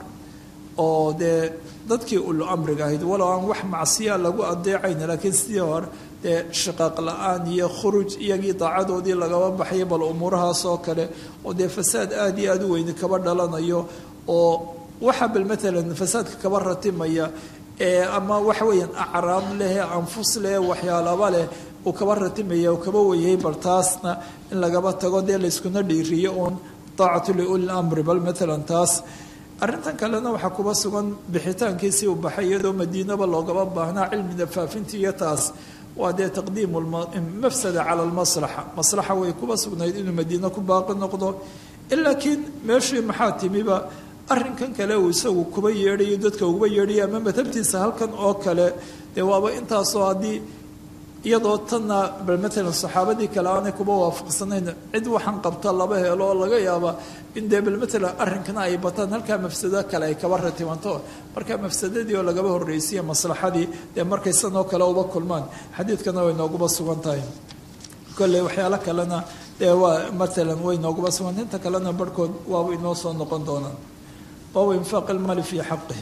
oo dee dadkii ulu amriga ahayd walow aan wax macsiya lagu adeecayn laakiin sidii hore dee shiqaaq la-aan iyo khuruj iyagii daacadoodii lagaba baxaya bal umuurahaas oo kale oo dee fasaad aada iyo aada u weyni kaba dhalanayo oo waxa bal matalan fasaadka kaba ratimaya ama waxa weeyaan acraab leh anfus leh waxyaalaba leh uu kaba ratimaya uu kaba weyay bal taasna in lagaba tago dee layskuna dhiiriyo uun daacatu liuli lamri bal matalan taas arrintan kalena waxaa kuba sugan bixitaankiisii uu baxay iyadoo madiinaba loogaba baahnaa cilmiga faafintii iyo taas waa dee taqdiimu mafsada cala lmaslaxa maslaxa way kuba sugnayd inuu madiine ku baaqi noqdo laakiin meeshii maxaa timiba arrinkan kale uu isagu kuba yeedhayo dadka uguba yeedhayo ama madhabtiisa halkan oo kale dee waaba intaasoo haddii iyadoo tanna bal matalan saxaabadii kale aanay kuba waafaqsanayn cid waxaan qabta laba helo oo laga yaaba in dee bal matalan arrinkana ay bataan halkaa mafsado kale ay kaba ratimanto marka mafsadadii oo lagaba horreysiya maslaxadii dee markay sanoo kale uba kulmaan xadiidkana way nooguba sugan tahay kolley waxyaalo kalena dee waa matalan way nooguba sugan inta kalena barhkood waaba inoo soo noqon doonaan baabu infaaq ilmaali fii xaqihi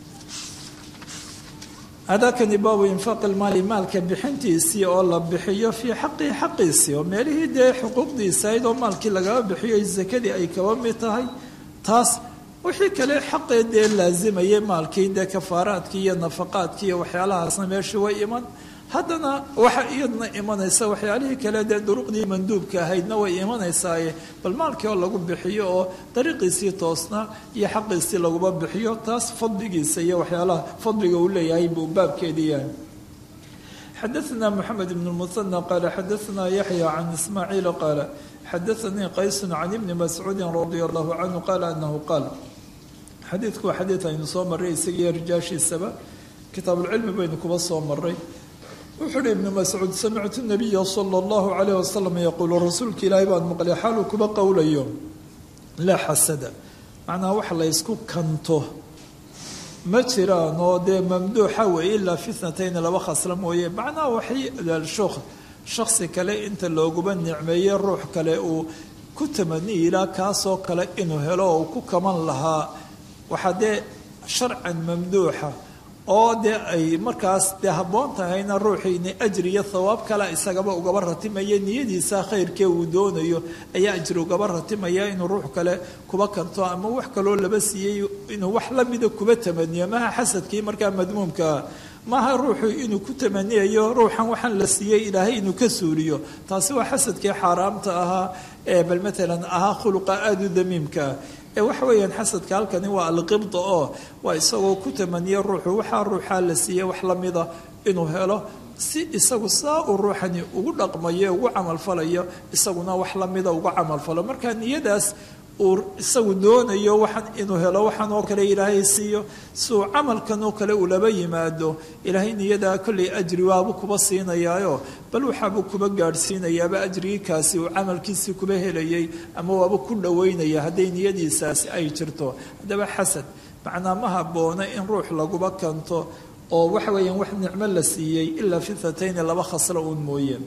hadakani baabu infaaq ilmaali maalka bixintiisii oo la bixiyo fii xaqihi xaqiisii oo meelihii dee xuquuqdiisa ayd oo maalkii lagaba bixiyo zakadii ay kaba mid tahay taas wixii kale xaqee dee laazimayay maalkii dee kafaaraadkii iyo nafaqaadkii iyo waxyaalahaasna meeshii way iman haddana waxa iyadna imanaysa waxyaalihii kale dee duruqdii manduubka ahaydna way imanaysaaye bal maalkii oo lagu bixiyo oo dariiqiisii toosna iyo xaqiisii laguba bixiyo taas fadligiisa iyo waxyaalaha fadliga uu leeyahay buu baabkeedii yahay xadaثna mxamed bn musanى qaala xadaثna yaxya can ismaaciil qaala xadaثanii qaysu can ibni mascuudi radia allahu canhu qaala anahu qaal xadiidku waa xadiid aynu soo maray isagiiyo rijaashiisaba kitaabulcilmi baynu kuba soo maray wuxuu uhi ibnu mascuud samictu nabiya sala allahu calayh wasalam yaquulu rasuulka ilaahay baan maqlay xaaluu kuba qowlayo laa xasada macnaha wax la ysku kanto ma jiraan oo dee mamduuxa weeye ilaa fitnatayni laba khasla mooye macnaha waxay shuk shaksi kale inta looguba nicmeeye ruux kale uu ku tamaniyi ilaa kaasoo kale inuu helo oo uu ku kaman lahaa waxaa dee sharcan mamduuxa oo dee ay markaas dee habboon tahayna ruuxiini ajri iyo thawaab kale isagaba ugaba ratimaya niyadiisa khayrkee uu doonayo ayaa ajri ugaba ratimaya inuu ruux kale kuba kanto ama wax kaloo laba siiyey inuu wax lamida kuba tamaniyo maha xasadkii markaa madmuumkaa maaha ruuxu inuu ku tamaniyayo ruuxan waxaan la siiyey ilaahay inuu ka suuliyo taasi waa xasadkii xaaraamta ahaa ee bal maalan ahaa khuluqa aada u damiimkaa ee waxa weeyaan xasadka halkani waa alqibda oo waa isagoo ku tamaniya ruuxu waxaa ruuxaa la siiyey wax lamida inuu helo si isagu saa uu ruuxani ugu dhaqmayo ugu camalfalayo isaguna wax lamida uga camalfalo marka niyadaas uu isagu doonayo waxaan inuu helo waxaan oo kale ilaahay siiyo si uu camalkan oo kale uu laba yimaado ilaahay niyadaa kollay ajri waabuu kuba siinayaayo bal waxaabuu kuba gaadhsiinayaaba ajrigii kaasi uu camalkiisii kuba helayay ama waaba ku dhoweynaya hadday niyadiisaasi ay jirto haddaba xasad macnaa ma habboona in ruux laguba kanto oo waxa weeyaan wax nicmo la siiyey ilaa fitatayni laba khaslo uun mooye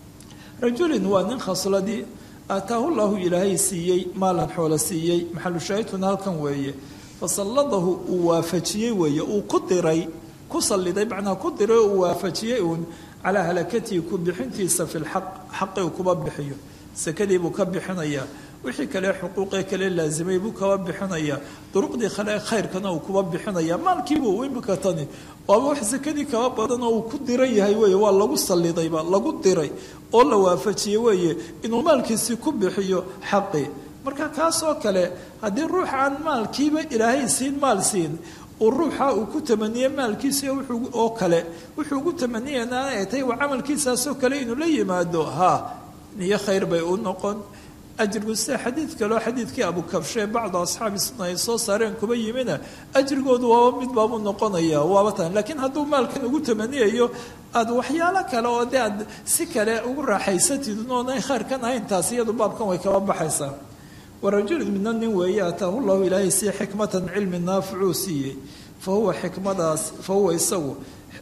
rajulin waa nin khasladii aataahu llahu ilaahay siiyey maalan xoolo siiyey maxalushaahidkuna halkan weeye fasalladahu uu waafajiyey weeye uu ku diray ku salliday macnaa ku diray oo uu waafajiyey uun calaa halakatihi ku bixintiisa fi lxaq xaqi uu kuba bixiyo sakadii buu ka bixinayaa wixii kale xuquuqee kale laasimay buu kaba bixinayaa duruqdii kale khayrkana uu kuba bixinaya maalkiibuu imika tani waaba wax sakadii kaba badan oo uu ku diran yahay weeye waa lagu sallidayba lagu diray oo la waafajiyey weeye inuu maalkiisii ku bixiyo xaqii marka kaasoo kale haddii ruux aan maalkiiba ilaahay siin maal siin uu ruuxa uu ku tamaniye maalkiisi oo kale wuxuu ugu tamaniyana ay tahay waa camalkiisaasoo kale inuu la yimaado ha niyo khayr bay u noqon ajrigu sida xadiid kaleo xadiidkii abukabshee bacdu asxaabi sunna ay soo saareen kuba yimina ajrigoodu waaba mid baabuu noqonaya waaba tan laakiin hadduu maalkan ugu tamaniyayo aada waxyaalo kale oo dee aad si kale ugu raaxaysatid oonay khayrkan ahayn taasi iyadu baabkan way kaba baxaysaa warajulin midna nin weeye ataahu llahu ilaahay sii xikmatan cilmi naaficuu siiyey fa huwa xikmadaas fa huwa isagu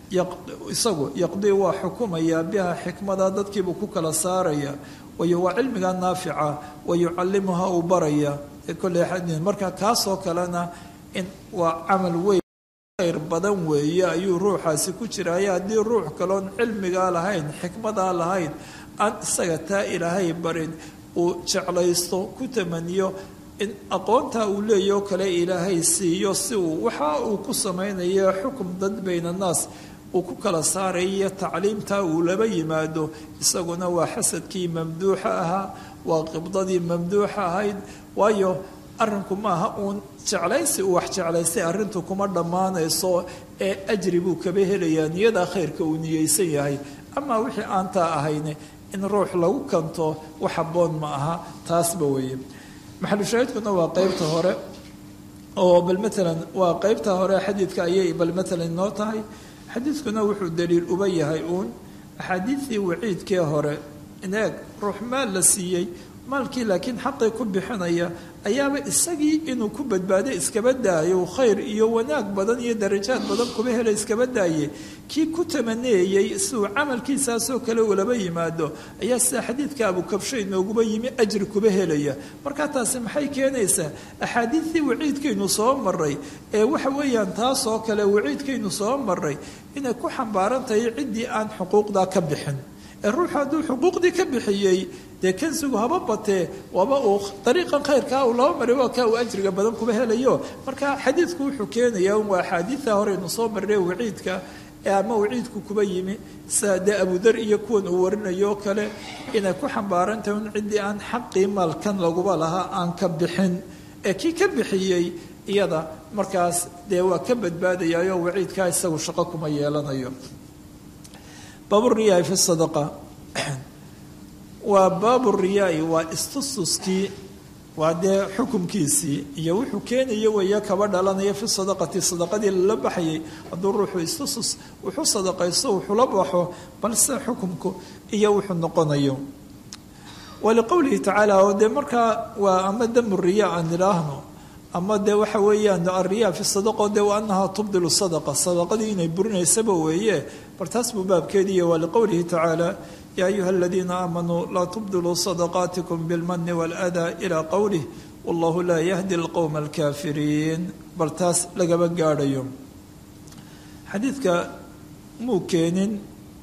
isagu yaqdii waa xukumayaa biha xikmada dadkiibuu ku kala saaraya wayo waa cilmiga naafica wa yucallimuha uu baraya kolley marka kaasoo kalena in waa camal weyn khayr badan weeye ayuu ruuxaasi ku jiraya haddii ruux kaloon cilmigaa lahayn xikmadaa lahayn aan isaga taa ilaahay barin uu jeclaysto ku tamaniyo in aqoontaa uu leeyao kale ilaahay siiyo si uu waxa uu ku samaynayo xukum dad bayna naas uu ku kala saarayo tacliimtaa uu laba yimaado isaguna waa xasadkii mamduuxa ahaa waa qibdadii mamduuxa ahayd waayo arrinku maaha uun jeclaysi uu wax jeclaystay arrintu kuma dhammaanayso ee ajri buu kaba helayaa niyadaa khayrka uu niyeysan yahay amaa wixii aantaa ahayne in ruux lagu kanto wax habboon ma aha taasba weeye maxalushaahidkuna waa qeybta hore oo bal maalan waa qeybta hore xadiidka ayay bal maalan inoo tahay xadiidkuna wuxuu daliil uba yahay uun axaadiidtii waciidkee hore ineeg ruux maal la siiyey maalkii laakiin xaqii ku bixinaya ayaaba isagii inuu ku badbaado iskaba daayo khayr iyo wanaag badan iyo darajaad badan kuba hela iskaba daaye kii ku tamaneeyey siduu camalkiisaasoo kale ulaba yimaado ayaa sida xadiidka abukabsho inooguba yimi ajri kuba helaya markaa taasi maxay keenaysaa axaadiidtii waciidkaynu soo maray ee waxa weeyaan taasoo kale waciidkaynu soo maray inay ku xambaaran tahay ciddii aan xuquuqdaa ka bixin ee ruuxu hadduu xuquuqdii ka bixiyey dee kansigu haba batee waaba uu dariiqan khayrkaa uu laba mari waa kaa uu ajriga badan kuba helayo marka xadiidku wuxuu keenayaa un waa axaadiidta horeynu soo marre waciidka ee ama waciidku kuba yimi sida dee abudar iyo kuwan uu warinayo kale inay ku xambaaran tahay un ciddii aan xaqii maalkan laguba lahaa aan ka bixin ee kii ka bixiyey iyada markaas dee waa ka badbaadayayo waciidkaa isagu shaqo kuma yeelanayo baaburiyaai fi sadaqa waa baabu riyaai waa istustuskii waa dee xukumkiisii iyo wuxuu keenaya weeye kaba dhalanaya fi sadaqati sadaqadii lala baxayay hadduu ruuxu istustus wuxuu sadaqaysto wuxula baxo balse xukumku iyo wuxuu noqonayo waliqowlihi tacaala oo dee markaa waa ama damu riya aan idhaahno ama dee waxa weeyaan ariya fi sadaqo dee wa anahaa tubdilu sadaqa sadaqadii inay burinaysaba weeye bal taas buu baabkeediiya waa liqowlihi tacaala yaa ayuha aladiina aamanuu laa tubdiluu sadaqaatikum bilmani waaladaa ilaa qowlih wallahu laa yahdi alqowma alkaafiriin bal taas lagaba gaadhayo xadiidka muu keenin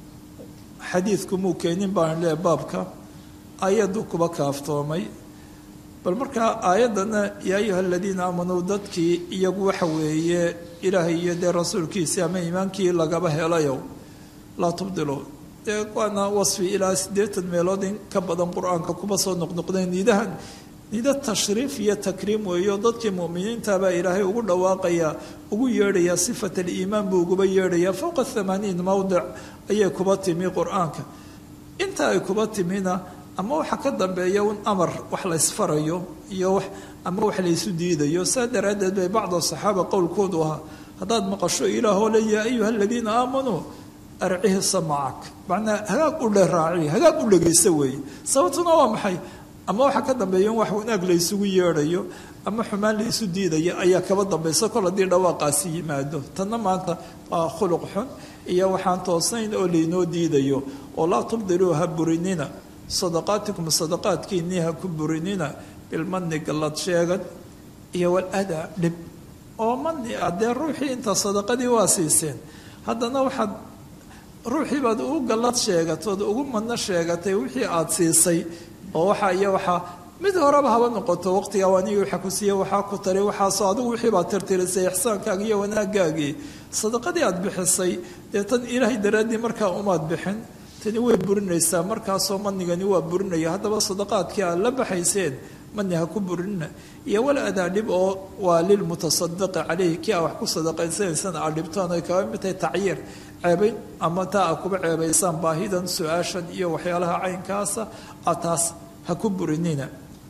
xadiidku muu keenin baan leehay baabka ayaddu kuba kaaftoomay bal markaa aayaddana yaa ayuha aladiina aamanuu dadkii iyagu waxa weeye ilaahay iyo dee rasuulkiisii ama iimaankii lagaba helayo laa tubdilu dee waana wasfi ilaa siddeetan meelood in ka badan qur-aanka kuba soo noqnoqdeen nidahan nido tashriif iyo takriim weeyo dadkii mu'miniintabaa ilaahay ugu dhawaaqaya ugu yeedhaya sifat aliimaan buu uguba yeedhaya fowqa thamaaniin mowdic ayay kuba timi qur-aanka inta ay kuba timina ama waxa ka dambeeya un amar wax la ysfarayo iyo wax ama wax laysu diidayo saa daraaddeed bay bacda saxaaba qowlkoodu ahaa haddaad maqasho ilaahoo le yaa ayuha aladiina aamanuu arcihi samacak macnaa hagaag u dheraaci hagaag u dhegaysta weeye sababtuna waa maxay ama waxaa ka dambeeya in wax wanaag laysugu yeedhayo ama xumaan laysu diidayo ayaa kaba dambaysa kol haddii dhawaaqaasi yimaado tanna maanta waa khuluq xun iyo waxaan toosnayn oo laynoo diidayo oo laa tubdiluu ha burinina sadaqaatikum sadaqaadkiinnii ha ku burinina bilmani gallad sheegad iyo waladaa dhib oo mani ah dee ruuxii inta sadaqadii waa siiseen haddana waxaad ruuxii baad ugu gallad sheegatood ugu madno sheegatay wixii aada siisay oo waxaa iyo waxaa mid horeba haba noqoto waqtigaa anigi waxa ku siiye waxaa ku tari waxaasoo adigu wixii baad tirtirisay ixsaankaagi iyo wanaagaagii sadaqadii aad bixisay dee tan ilaahay daraaddii markaa umaad bixin tani way burinaysaa markaasoo manigani waa burinaya haddaba sadaqaadkii aad la baxayseen mani ha ku burinina iyo wal adaa dhib oo waa lilmutasadiqi caleyhi kii aa wax ku sadaqaysanaysana aad dhibtoon ay kaga mid tahay tacyiir ceebayn ama taa a kuba ceebaysaan baahidan su-aashan iyo waxyaalaha caynkaasa a taas ha ku burinina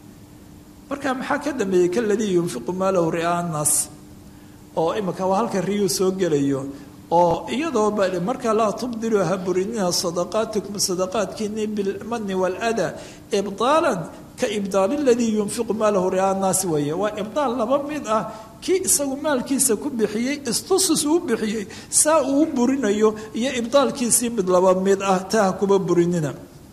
marka maxaa ka dambeeyey kaladii yunfiqu maalahu ri'aa annaas oo imika waa halka riyuu soo gelayo oo iyadoo markaa laa tubdiluu ha burinina sadaqaatikum sadaqaadkiini bilmani waladaa ibdaalan ka ibdaal ladii yunfiqu maalahu ri'aa annaasi weeye waa ibdaal laba mid ah kii isagu maalkiisa ku bixiyey istusus uu bixiyey saa uu burinayo iyo ibdaalkiisii mid laba mid ah taa ha kuba burinina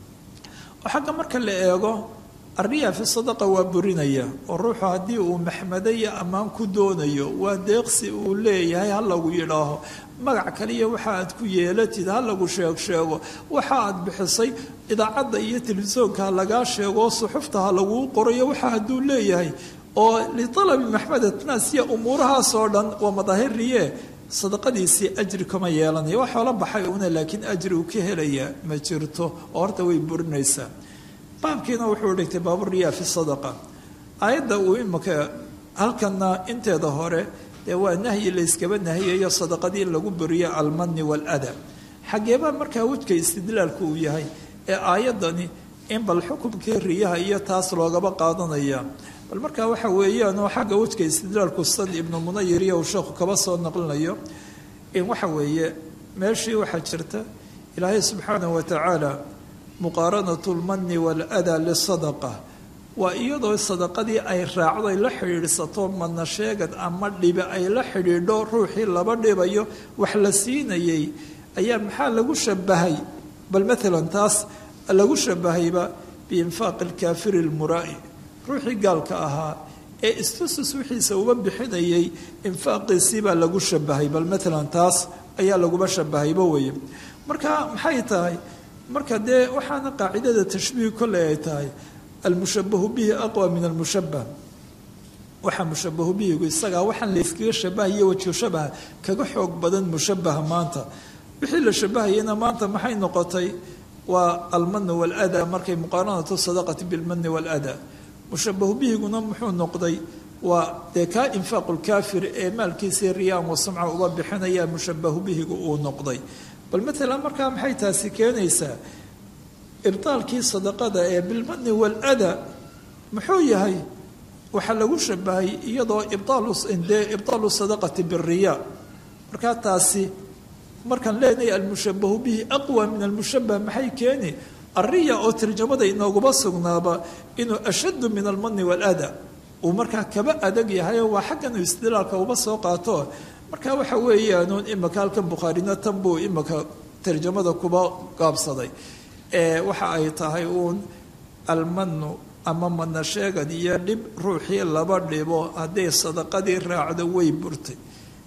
oo xagga marka la eego arriya fi sadaqa waa burinaya oo ruuxu haddii uu maxmado iyo ammaan ku doonayo waa deeqsi uu leeyahay ha lagu yidhaaho magac kaliya waxa aad ku yeelatid ha lagu sheeg sheego waxa aad bixisay idaacadda iyo telefishoonka ha lagaa sheego suxufta ha laguu qorayo waxa hadduu leeyahay oo lialabi maxmadat naas iyo umuurahaasoo dhan waa madaahiriye sadaqadiisii ajri kama yeelanaya wax oola baxay una laakiin ajri uu ka helaya ma jirto oo horta way burinaysaa baabkiina wuxuu dhigtay baaburiyaa fi sadaqa aayadda uu imika halkana inteeda hore dee waa nahyi layskaba nahiyayo sadaqadii in lagu buriyo almani walada xageebaa markaa wejka istidlaalku uu yahay ee aayaddani in bal xukumkii riyaha iyo taas loogaba qaadanaya bal markaa waxa weeyaan oo xagga wejka istidlaalku san ibnu munayir iyo uu sheekhu kaba soo naqlinayo in waxa weeye meeshii waxaa jirta ilaahay subxaanahu watacaala muqaaranatu lmani waaladaa lisadaqa waa iyadoo sadaqadii ay raacdo ay la xidhiidhsato madna sheegad ama dhibi ay la xidhiidho ruuxii laba dhibayo wax la siinayay ayaa maxaa lagu shabahay bal maalan taas lagu shabahayba biinfaaqi alkaafiri almuraa'i ruuxii gaalka ahaa ee istusus wixiisa uba bixinayay infaaqiisii baa lagu shabahay bal maalan taas ayaa laguba shabahayba weye marka maxay tahay marka dee waxaana qaacidada tashbiih kolley ay tahay almushabahu bihi aqwa min almushabah waxaa mushabahu bihigu isagaa waxaan layskaga shabahayo wajhu shabaha kaga xoog badan mushabaha maanta wixii la shabahayana maanta maxay noqotay waa almanu waaladaa markay muqaaranatu sadaqati bilmani waaladaa mushabahu bihiguna muxuu noqday waa dee kaa infaaqu lkaafir ee maalkiisii riyaan wa samca uba bixinaya mushabahu bihigu uu noqday bal maalan markaa maxay taasi keenaysaa ibdaalkii sadaqada ee bilmani walada muxuu yahay waxaa lagu shabahay iyadoo ibdaalde ibdaalu sadaqati biriya markaa taasi markaan leenahay almushabahu bihi aqwa min almushabah maxay keeni ariya oo tarjamada inooguma sugnaaba inuu ashaddu min almani walada uu markaa kaba adag yahayo waa xaggan istidlaalka uba soo qaato marka waxa weeyaanuun imika halkan bukhaarina tan buu imika tarjamada kuba gaabsaday waxa ay tahay uun almanu ama madna sheegad iyo dhib ruuxii laba dhibo hadday sadaqadii raacdo way burtay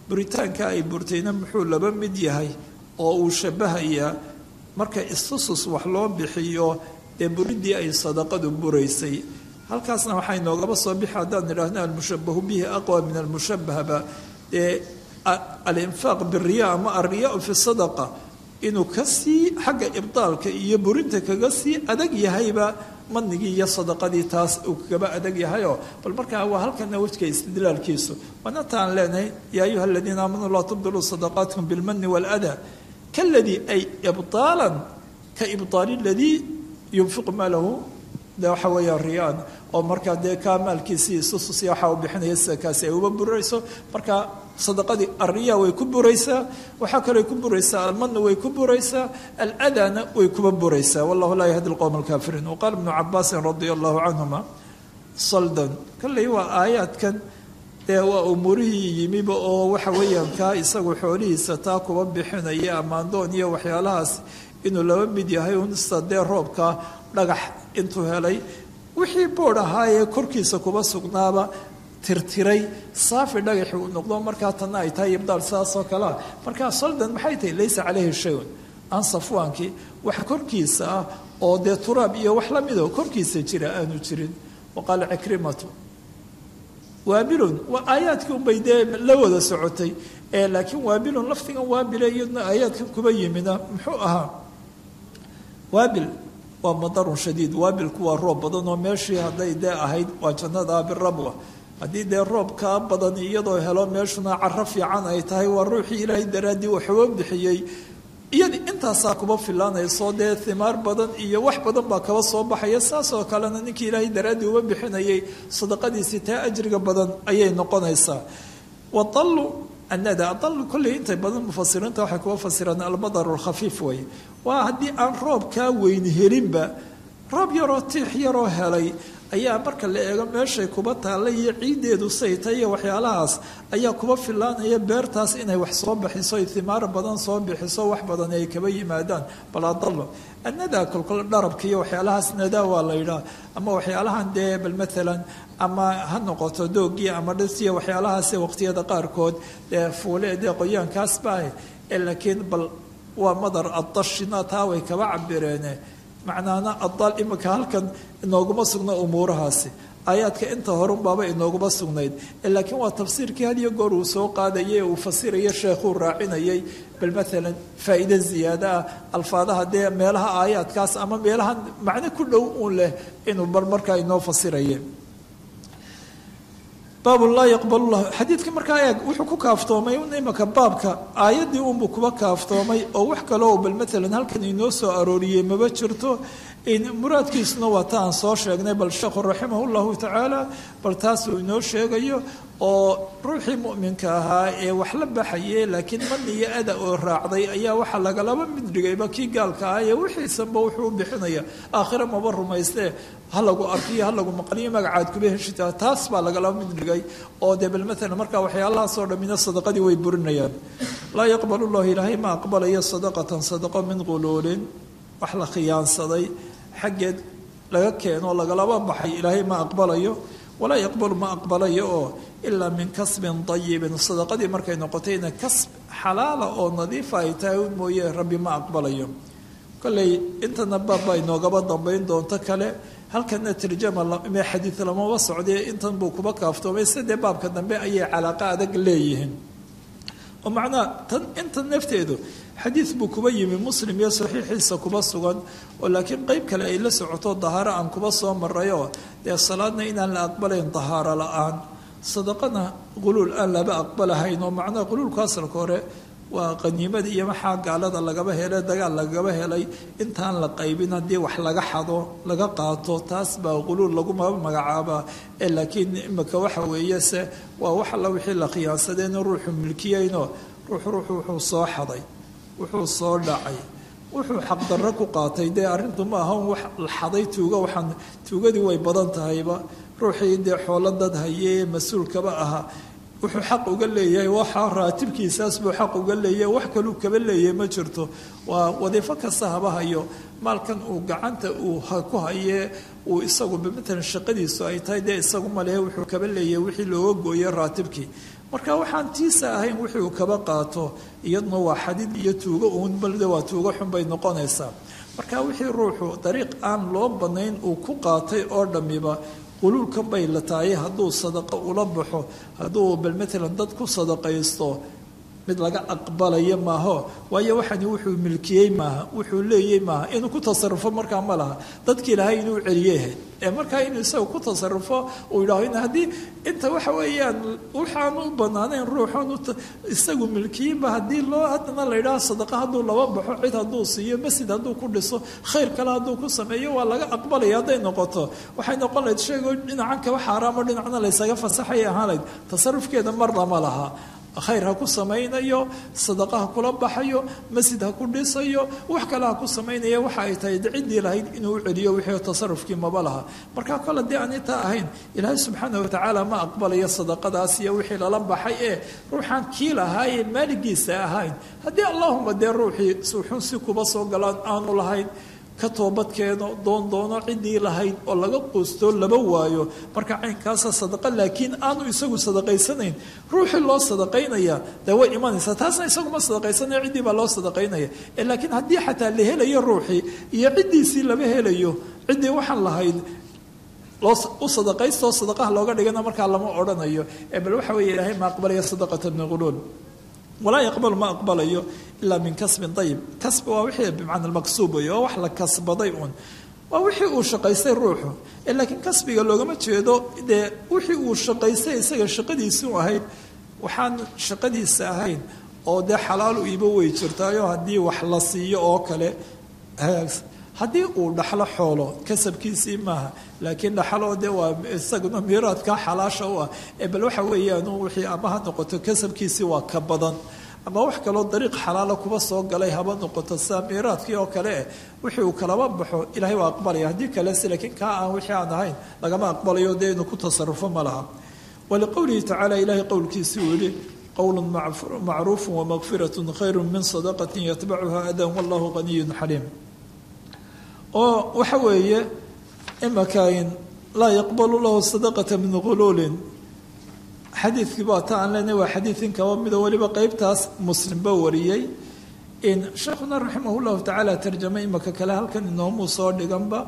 buritaanka ay burtayna muxuu laba mid yahay oo uu shabahayaa marka istusus wax loo bixiyo dee buridii ay sadaqadu buraysay halkaasna waxaa inoogaba soo bixi haddaan idhaahno almushabahu bihi aqwa min almushabahba dee alinfaaq biriya ama alriyaa fi sadaqa inuu kasii xagga ibdaalka iyo burinta kaga sii adag yahayba manigii iyo sadaqadii taas uu kagaba adag yahayoo bal markaa waa halkana wejka istidlaalkiisu waana taan leenahay yaa ayuha aladiina aamanuu laa tubdiluu sadaqaatkum bilmani waaladaa kaladii ay ibaalan ka ibdaali ladii yunfiqu maalahu de waxa weeyaan riyaan oo markaa dee kaa maalkiisii isususi waxa uu bixinaya sida kaasi ay uba burayso marka sadaqadii alriya way ku buraysaa waxaa kaloo ku buraysaa almana way ku buraysaa aladana way kuba buraysaa wallahu laa yahdi lqowm alkaafiriin waqaala ibnu cabaasin radia allahu canhuma saldan kolley waa aayaadkan dee waa umuurihii yimiba oo waxa weeyaan kaa isagu xoolihiisa taa kuba bixinaya amaandoon iyo waxyaalahaas inuu laba mid yahay unsta dee roobka dhagax intuu helay wixii boodh ahaayee korkiisa kuba sugnaaba tirtiray saafi dhagaxi uu noqdo markaa tanna ay tahay ibdaal saasoo kalea markaa saldan maxay tahay laysa caleyhi shayun aan safwaankii wax korkiisa ah oo dee turaab iyo wax la midoo korkiisa jira aanu jirin wa qaala cikrimatu waabilun waa aayaadkii unbay dee la wada socotay ee laakiin waabilun lafdigan waabile iyadna aayaadkan kuba yimina muxuu ahaa waabil waa madarun shadiid waabilku waa roob badan oo meeshii hadday dee ahayd waa jannada birabwa haddii dee roob kaa badan iyadoo helo meeshuna caro fiican ay tahay waa ruuxii ilaahay daraaddii waxuba bixiyey iyadii intaasaa kuba filaanayso dee himaar badan iyo wax badan baa kaba soo baxaya saasoo kalena ninkii ilaahay daraaddii uba bixinayay sadaqadiisii taa ajriga badan ayay noqonaysaa wadalu anada adal kolley intay badan mufasiriinta waxay kuba fasiraan almadaru lkhafiif way waa haddii aan roob kaa weyni helinba roob yaroo tiix yaroo helay ayaa marka la eego meeshay kuba taalla iyo ciiddeedu sayta iyo waxyaalahaas ayaa kuba filaanaya beertaas inay wax soo bixiso ay himaar badan soo bixiso wax badan ay kaba yimaadaan bal adalo annadaa kolkol dharabka iyo waxyaalahaas nadaa waa la yidhaah ama waxyaalahan dee bal maalan ama ha noqoto doogii ama dhisiya waxyaalahaas waqtiyada qaarkood dee fuule dee qoyaankaas baa laakiin bal waa madar adashina taa way kaba cabireene macnaana adaal imika halkan inooguma sugna umuurahaasi aayaadka inta horunbaaba inooguma sugnayd laakiin waa tafsiirkii had iyo goor uu soo qaadayay uu fasiraya sheekhuu raacinayay bal maalan faa'iide ziyaada ah alfaadaha dee meelaha aayaadkaas ama meelaha macno ku dhow uun leh inuu bal markaa inoo fasiraye baab laa yaqbal lah xadiidka markaa eeg wuxuu ku kaaftoomay imaka baabka aayaddii unbuu kuba kaaftoomay oo wax kaloo bal maalan halkan inoo soo arooriyey maba jirto muraadkiisuna waa ta aan soo sheegnay bal sheekhu raximah llahu tacaala bal taasuu inoo sheegayo oo ruuxii mu'minka ahaa ee wax la baxaye laakiin mani iyo ada oo raacday ayaa waxaa lagalaba mid dhigayba kii gaalka ah ee wixiisanba wuxuu u bixinaya aakhire maba rumaystee ha lagu arkiyo ha lagu maqliyo magacaad kuba heshita taas baa lagalaba mid dhigay oo dee bal maalan markaa waxyaalahaasoo dhammina sadaqadii way burinayaan laa yaqbal llahu ilaahay ma aqbalayo sadaqatan sadaqo min quluulin wax la khiyaansaday xaggeed laga keeno lagalaba baxay ilaahay ma aqbalayo walaa yaqbalu ma aqbalayo oo ilaa min kasbin dayibin sadaqadii markay noqotayna kasb xalaala oo nadiifa ay tahay un mooye rabbi ma aqbalayo kolley intana baabba inoogaba dambayn doonto kale halkana tarjama me xadiid lamaba socdee intan buu kuba kaaftoomay sidee baabka dambe ayay calaaqa adag leeyihiin oo macnaha tan intan nafteedu xadiid buu kuba yimi muslim iyo saxiixiisa kuba sugan oo laakiin qeyb kale ay la socoto dahaaro aan kuba soo marayoo dee salaadna inaan la aqbalayn dahaaro la-aan sadaqana quluul aan laba aqbalahayn oo macnaha quluulku asalka hore waa qaniimada iyo maxaa gaalada lagaba helay dagaal lagaba helay intaan la qaybin haddii wax laga xado laga qaato taas baa quluul laguma magacaabaa ee laakiin imika waxa weeye se waa wax alla wixii la khiyaansadeen ruuxu milkiyeyno ruux ruuxu wuxuu soo xaday wuxuu soo dhacay wuxuu xaqdarro ku qaatay dee arrintu ma aha wax la xaday tuuga waxaan tuugadii way badan tahayba ruuxii dee xoolo dad hayee mas-uulkaba ahaa wuxuu xaq uga leeyahay waxa raatibkiisaas buu xaq uga leeyahay wax kaluu kaba leeyahay ma jirto waa wadiifo kasta haba hayo maalkan uu gacanta uu ku hayee uu isagu matalan shaqadiisu ay tahay dee isagu malehe wuxuu kaba leeyahay wixii looga gooyey raatibkii marka waxaan tiisa ahayn wixii uu kaba qaato iyaduna waa xadid iyo tuugo uun balde waa tuugo xun bay noqonaysaa marka wixii ruuxu dariiq aan loo banayn uu ku qaatay oo dhammiba quluulkan bay la tahay hadduu sadaqo ula baxo hadduu bal matalan dad ku sadaqaysto mid laga aqbalayo maaho waayo waxani wuxuu milkiyey maaha wuxuu leeyey maaha inuu ku tasarufo markaa ma laha dadki ilaahay inuu celiyeyha ee markaa inuu isaga ku tasarufo uu yidhaaho in haddii inta waxa weeyaan waxaan u banaanayn ruuxan isagu milkiyeyba haddii loo haddana la yidhaho sadaqa hadduu laba baxo cid hadduu siiyo masjid hadduu ku dhiso khayr kale hadduu ku sameeyo waa laga aqbalaya hadday noqoto waxay noqon lahayd sheego dhinacan kaba xaaraamo dhinacna laysaga fasaxay ahaan lahayd tasarufkeeda marna ma laha khayr ha ku samaynayo sadaqa ha kula baxayo masjid ha ku dhisayo wax kale ha ku samaynaya waxa ay tahay ciddii lahayd inuu u celiyo wixii tasarufkii maba laha marka kol haddii aan intaa ahayn ilaahay subxaana watacaala ma aqbalayo sadaqadaas iyo wixii lala baxay ee ruuxaan kii lahaayee maaligiisa ahayn haddii allahuma dee ruuxii suuxun si kuba soo galaan aanu lahayn ka toobadkeeno doon doono ciddii lahayd oo laga quusto laba waayo marka caynkaasa sadaqa laakiin aanu isagu sadaqaysanayn ruuxii loo sadaqaynaya dee way imanaysaa taasna isaguma sadaqaysanaya ciddii baa loo sadaqaynaya laakiin haddii xataa la helayo ruuxii iyo ciddiisii lama helayo ciddii waxaan lahayd loo u sadaqaystoo sadaqaha looga dhigana markaa lama odhanayo ee bal waxa weeye ilaahay ma aqbalaya sadaqata min quluul walaa yaqbalu ma aqbalayo ilaa min kasbin ayib kasbi waa wixii bimacna maqsuub wey oo wax la kasbaday uun waa wixii uu shaqaystay ruuxu laakiin kasbiga loogama jeedo dee wixii uu shaqaystay isaga shaqadiisii ahayd waxaan shaqadiisa ahayn oo dee xalaalu iibo wey jirtaayo haddii wax la siiyo oo kale haddii uu dhaxlo xoolo kasabkiisii maaha laakiin dhaxlo de waa isaguna miiraadka xalaasha u ah ee bal waxa weeyaan wixii ama ha noqoto kasabkiisii waa ka badan ama wax kaloo dariiq xalaala kuba soo galay haba noqoto sida miiraadkii oo kale eh wixii uu kalaba baxo ilahay waa aqbalaya haddii kalese laakiin kaa aan wixii aan ahayn lagama aqbalayo dee inuu ku tasarufo ma laha waliqowlihi tacaala ilahay qowlkiisii uu yihi qowlu macruufu wamaqfirat khayru min sadaqati yatbacuha adan wallahu qaniyun xaliim oo waxa weeye imakain laa yaqbalu lahu sadaqata min quluulin xadiidkii baa ta aan leenahay waa xadiidin kaba mida weliba qeybtaas muslimba wariyey in sheekhuna raximah llahu tacaala tarjamay imaka kale halkan inoomuu soo dhiganba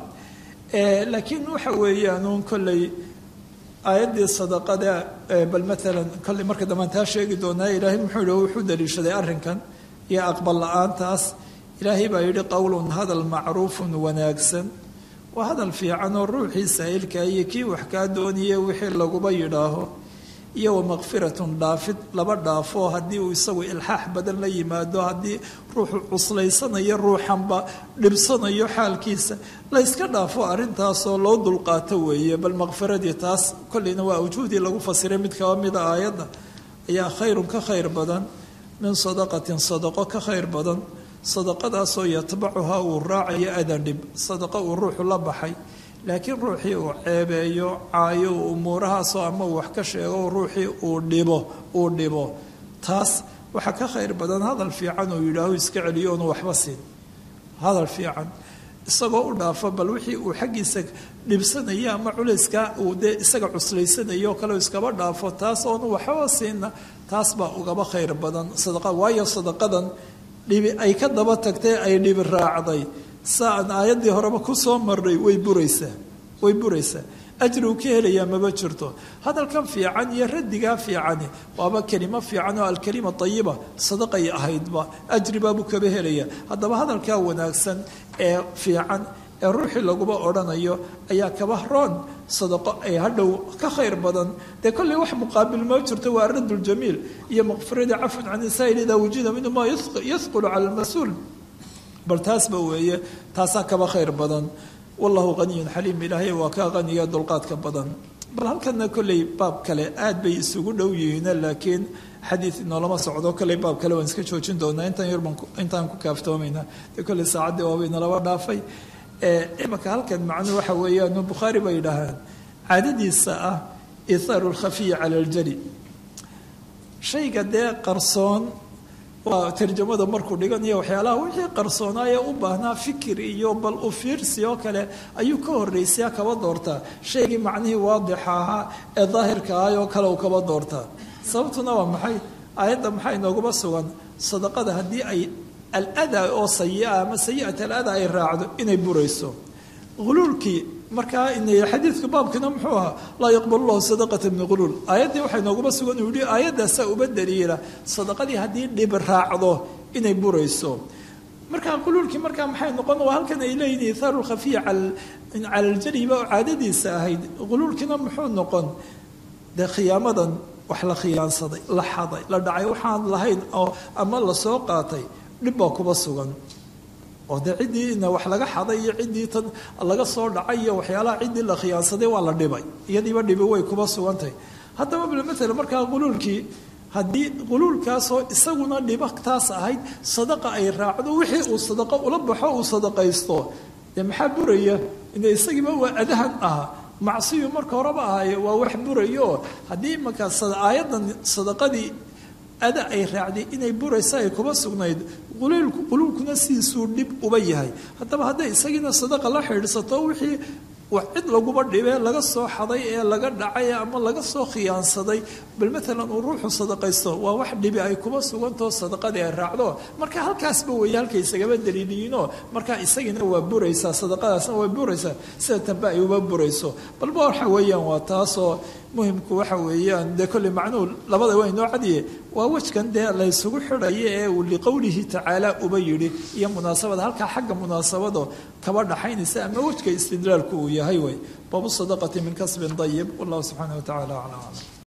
laakiin waxa weeyaanuun kolley aayaddii sadaqada bal maalan kolley marka dambaan taa sheegi doonaa ilaahay muxuu yihi wuxuu daliishaday arrinkan iyo aqbal la-aantaas ilaahay baa yidhi qowlun hadal macruufun wanaagsan waa hadal fiican oo ruuxii saa'ilka iyo kii wax kaa dooniye wixii laguba yidhaaho iyo wamakfiratun dhaafid laba dhaafo haddii uu isagu ilxaax badan la yimaado haddii ruuxu cuslaysanayo ruuxanba dhibsanayo xaalkiisa layska dhaafo arrintaasoo loo dulqaato weeye bal makfiradii taas kolleyna waa awjuhdii lagu fasiray mid kaba mida aayadda ayaa khayrun ka khayr badan min sadaqatin sadaqo ka khayr badan sadaqadaasoo yatbacuhaa uu raacayo adan dhib sadaqo uu ruuxu la baxay laakiin ruuxii uu ceebeeyo caayo umuurahaasoo ama uu wax ka sheego ruuxii uu dhibo uu dhibo taas waxaa ka khayr badan hadal fiican uu yidhaaho iska celiyo oonu waxba siin hadal fiican isagoo u dhaafo bal wixii uu xaggiisa dhibsanayo ama culayska uu dee isaga cuslaysanayo kale iskaba dhaafo taas oonu waxba siinna taas baa ugaba khayr badan sadaqa waayo sadaqadan dhibi ay ka daba tagtay ay dhibi raacday saan aayaddii horeba ku soo marnay way buraysaa way buraysaa ajri uu ka helayaa maba jirto hadalkan fiican iyo radigaa fiicani waaba kelimo fiican oo alkalima ayiba sadaqay ahaydba ajri baabuu kaba helaya haddaba hadalkaa wanaagsan ee fiican ee ruuxii laguba odhanayo ayaa kaba roon sadaqo ay hadhow ka khayr badan dee kolley wax muqaabil ma jirto waa aradd ljamiil iyo maqfiradii cafun can isaa'il idaa wujida minhu maa yahqulu cala almas-uul bal taasba weeye taasaa kaba khayr badan wallahu qaniyun xaliim ilaahay waa kaa qaniga dulqaadka badan bal halkana kolley baab kale aad bay isugu dhow yihiin laakiin xadiid inoolama socdo kolley baab kale waan iska joojin doonaa intaan yarban intaan ku kaaftoomayna dee kolley saacaddii waaba inalaba dhaafay imaka halkan macnuu waxa weeyaan bukhaari bay yidhaahaan caadadiisa ah ithaaru lkhafiyi cala aljali shayga dee qarsoon waa tarjamada markuu dhiganayo waxyaalaha wixii qarsoonaaye u baahnaa fikir iyo bal u fiirsi oo kale ayuu ka horraysaa kaba doortaa shaygii macnihii waadixa ahaa ee daahirka ahay oo kale uu kaba doortaa sababtuna waa maxay aayadda maxaa inooguma sugan sadaqada haddii ay aladaa oo sayi-a ama sayi'at aladaa ay raacdo inay burayso huluulkii markaa xadiidka baabkiina muxuu ahaa laa yaqbal llahu sadaqata min huluul aayaddii waxaa inooguma sugan uu yihi aayaddaasaa uba daliila sadaqadii haddii dhib raacdo inay burayso markaa quluulkii markaa maxay noqon waa halkan ay leeyihin ithaaru lkhafiya cala aljariba oo caadadiisa ahayd quluulkiina muxuu noqon dee khiyaamadan wax la khiyaansaday la xaday la dhacay waxaan lahayn oo ama lasoo qaatay dhib baa kuba sugan oo dee ciddii ina wax laga xaday iyo ciddii tan laga soo dhacay iyo waxyaalaha ciddii la khiyaansaday waa la dhibay iyadiiba dhibi way kuba sugantahay haddaba bal matala markaa quluulkii haddii quluulkaasoo isaguna dhibataas ahayd sadaqa ay raacdo wixii uu sadaqo ula baxo uu sadaqaysto dee maxaa buraya ina isagiiba waa adahan ah macsiyu marka horeba ahaye waa wax burayo oo haddii imankaa aayaddan sadaqadii ada ay raacday inay buraysa ay kuba sugnayd quluulkuna sidiisuu dhib uba yahay haddaba hadday isagiina sadaqa la xidhiidsato wixii cid laguba dhibee laga soo xaday ee laga dhacay ama laga soo khiyaansaday bal maalan uu ruuxu sadaqaysto waa wax dhibi ay kuba sugantao sadaqadii ay raacdo marka halkaasba weeye halkay isagaba daliiliyiinoo markaa isagiina waa buraysaa sadaqadaasna waa buraysaa sida tanba ay uba burayso balba waxa weeyaan waa taasoo muhimku waxa weeyaan dee kolley macnuhu labada waa inoo cadiye waa wejkan dee laysugu xidhayo ee uu liqowlihi tacaala uba yidhi iyo munaasabada halkaa xagga munaasabado kaba dhaxaynaysa ama wejka istidlaalku uu yahay way baabu sadaqati min kasbin dayib wallahu subxaana wa tacala aclam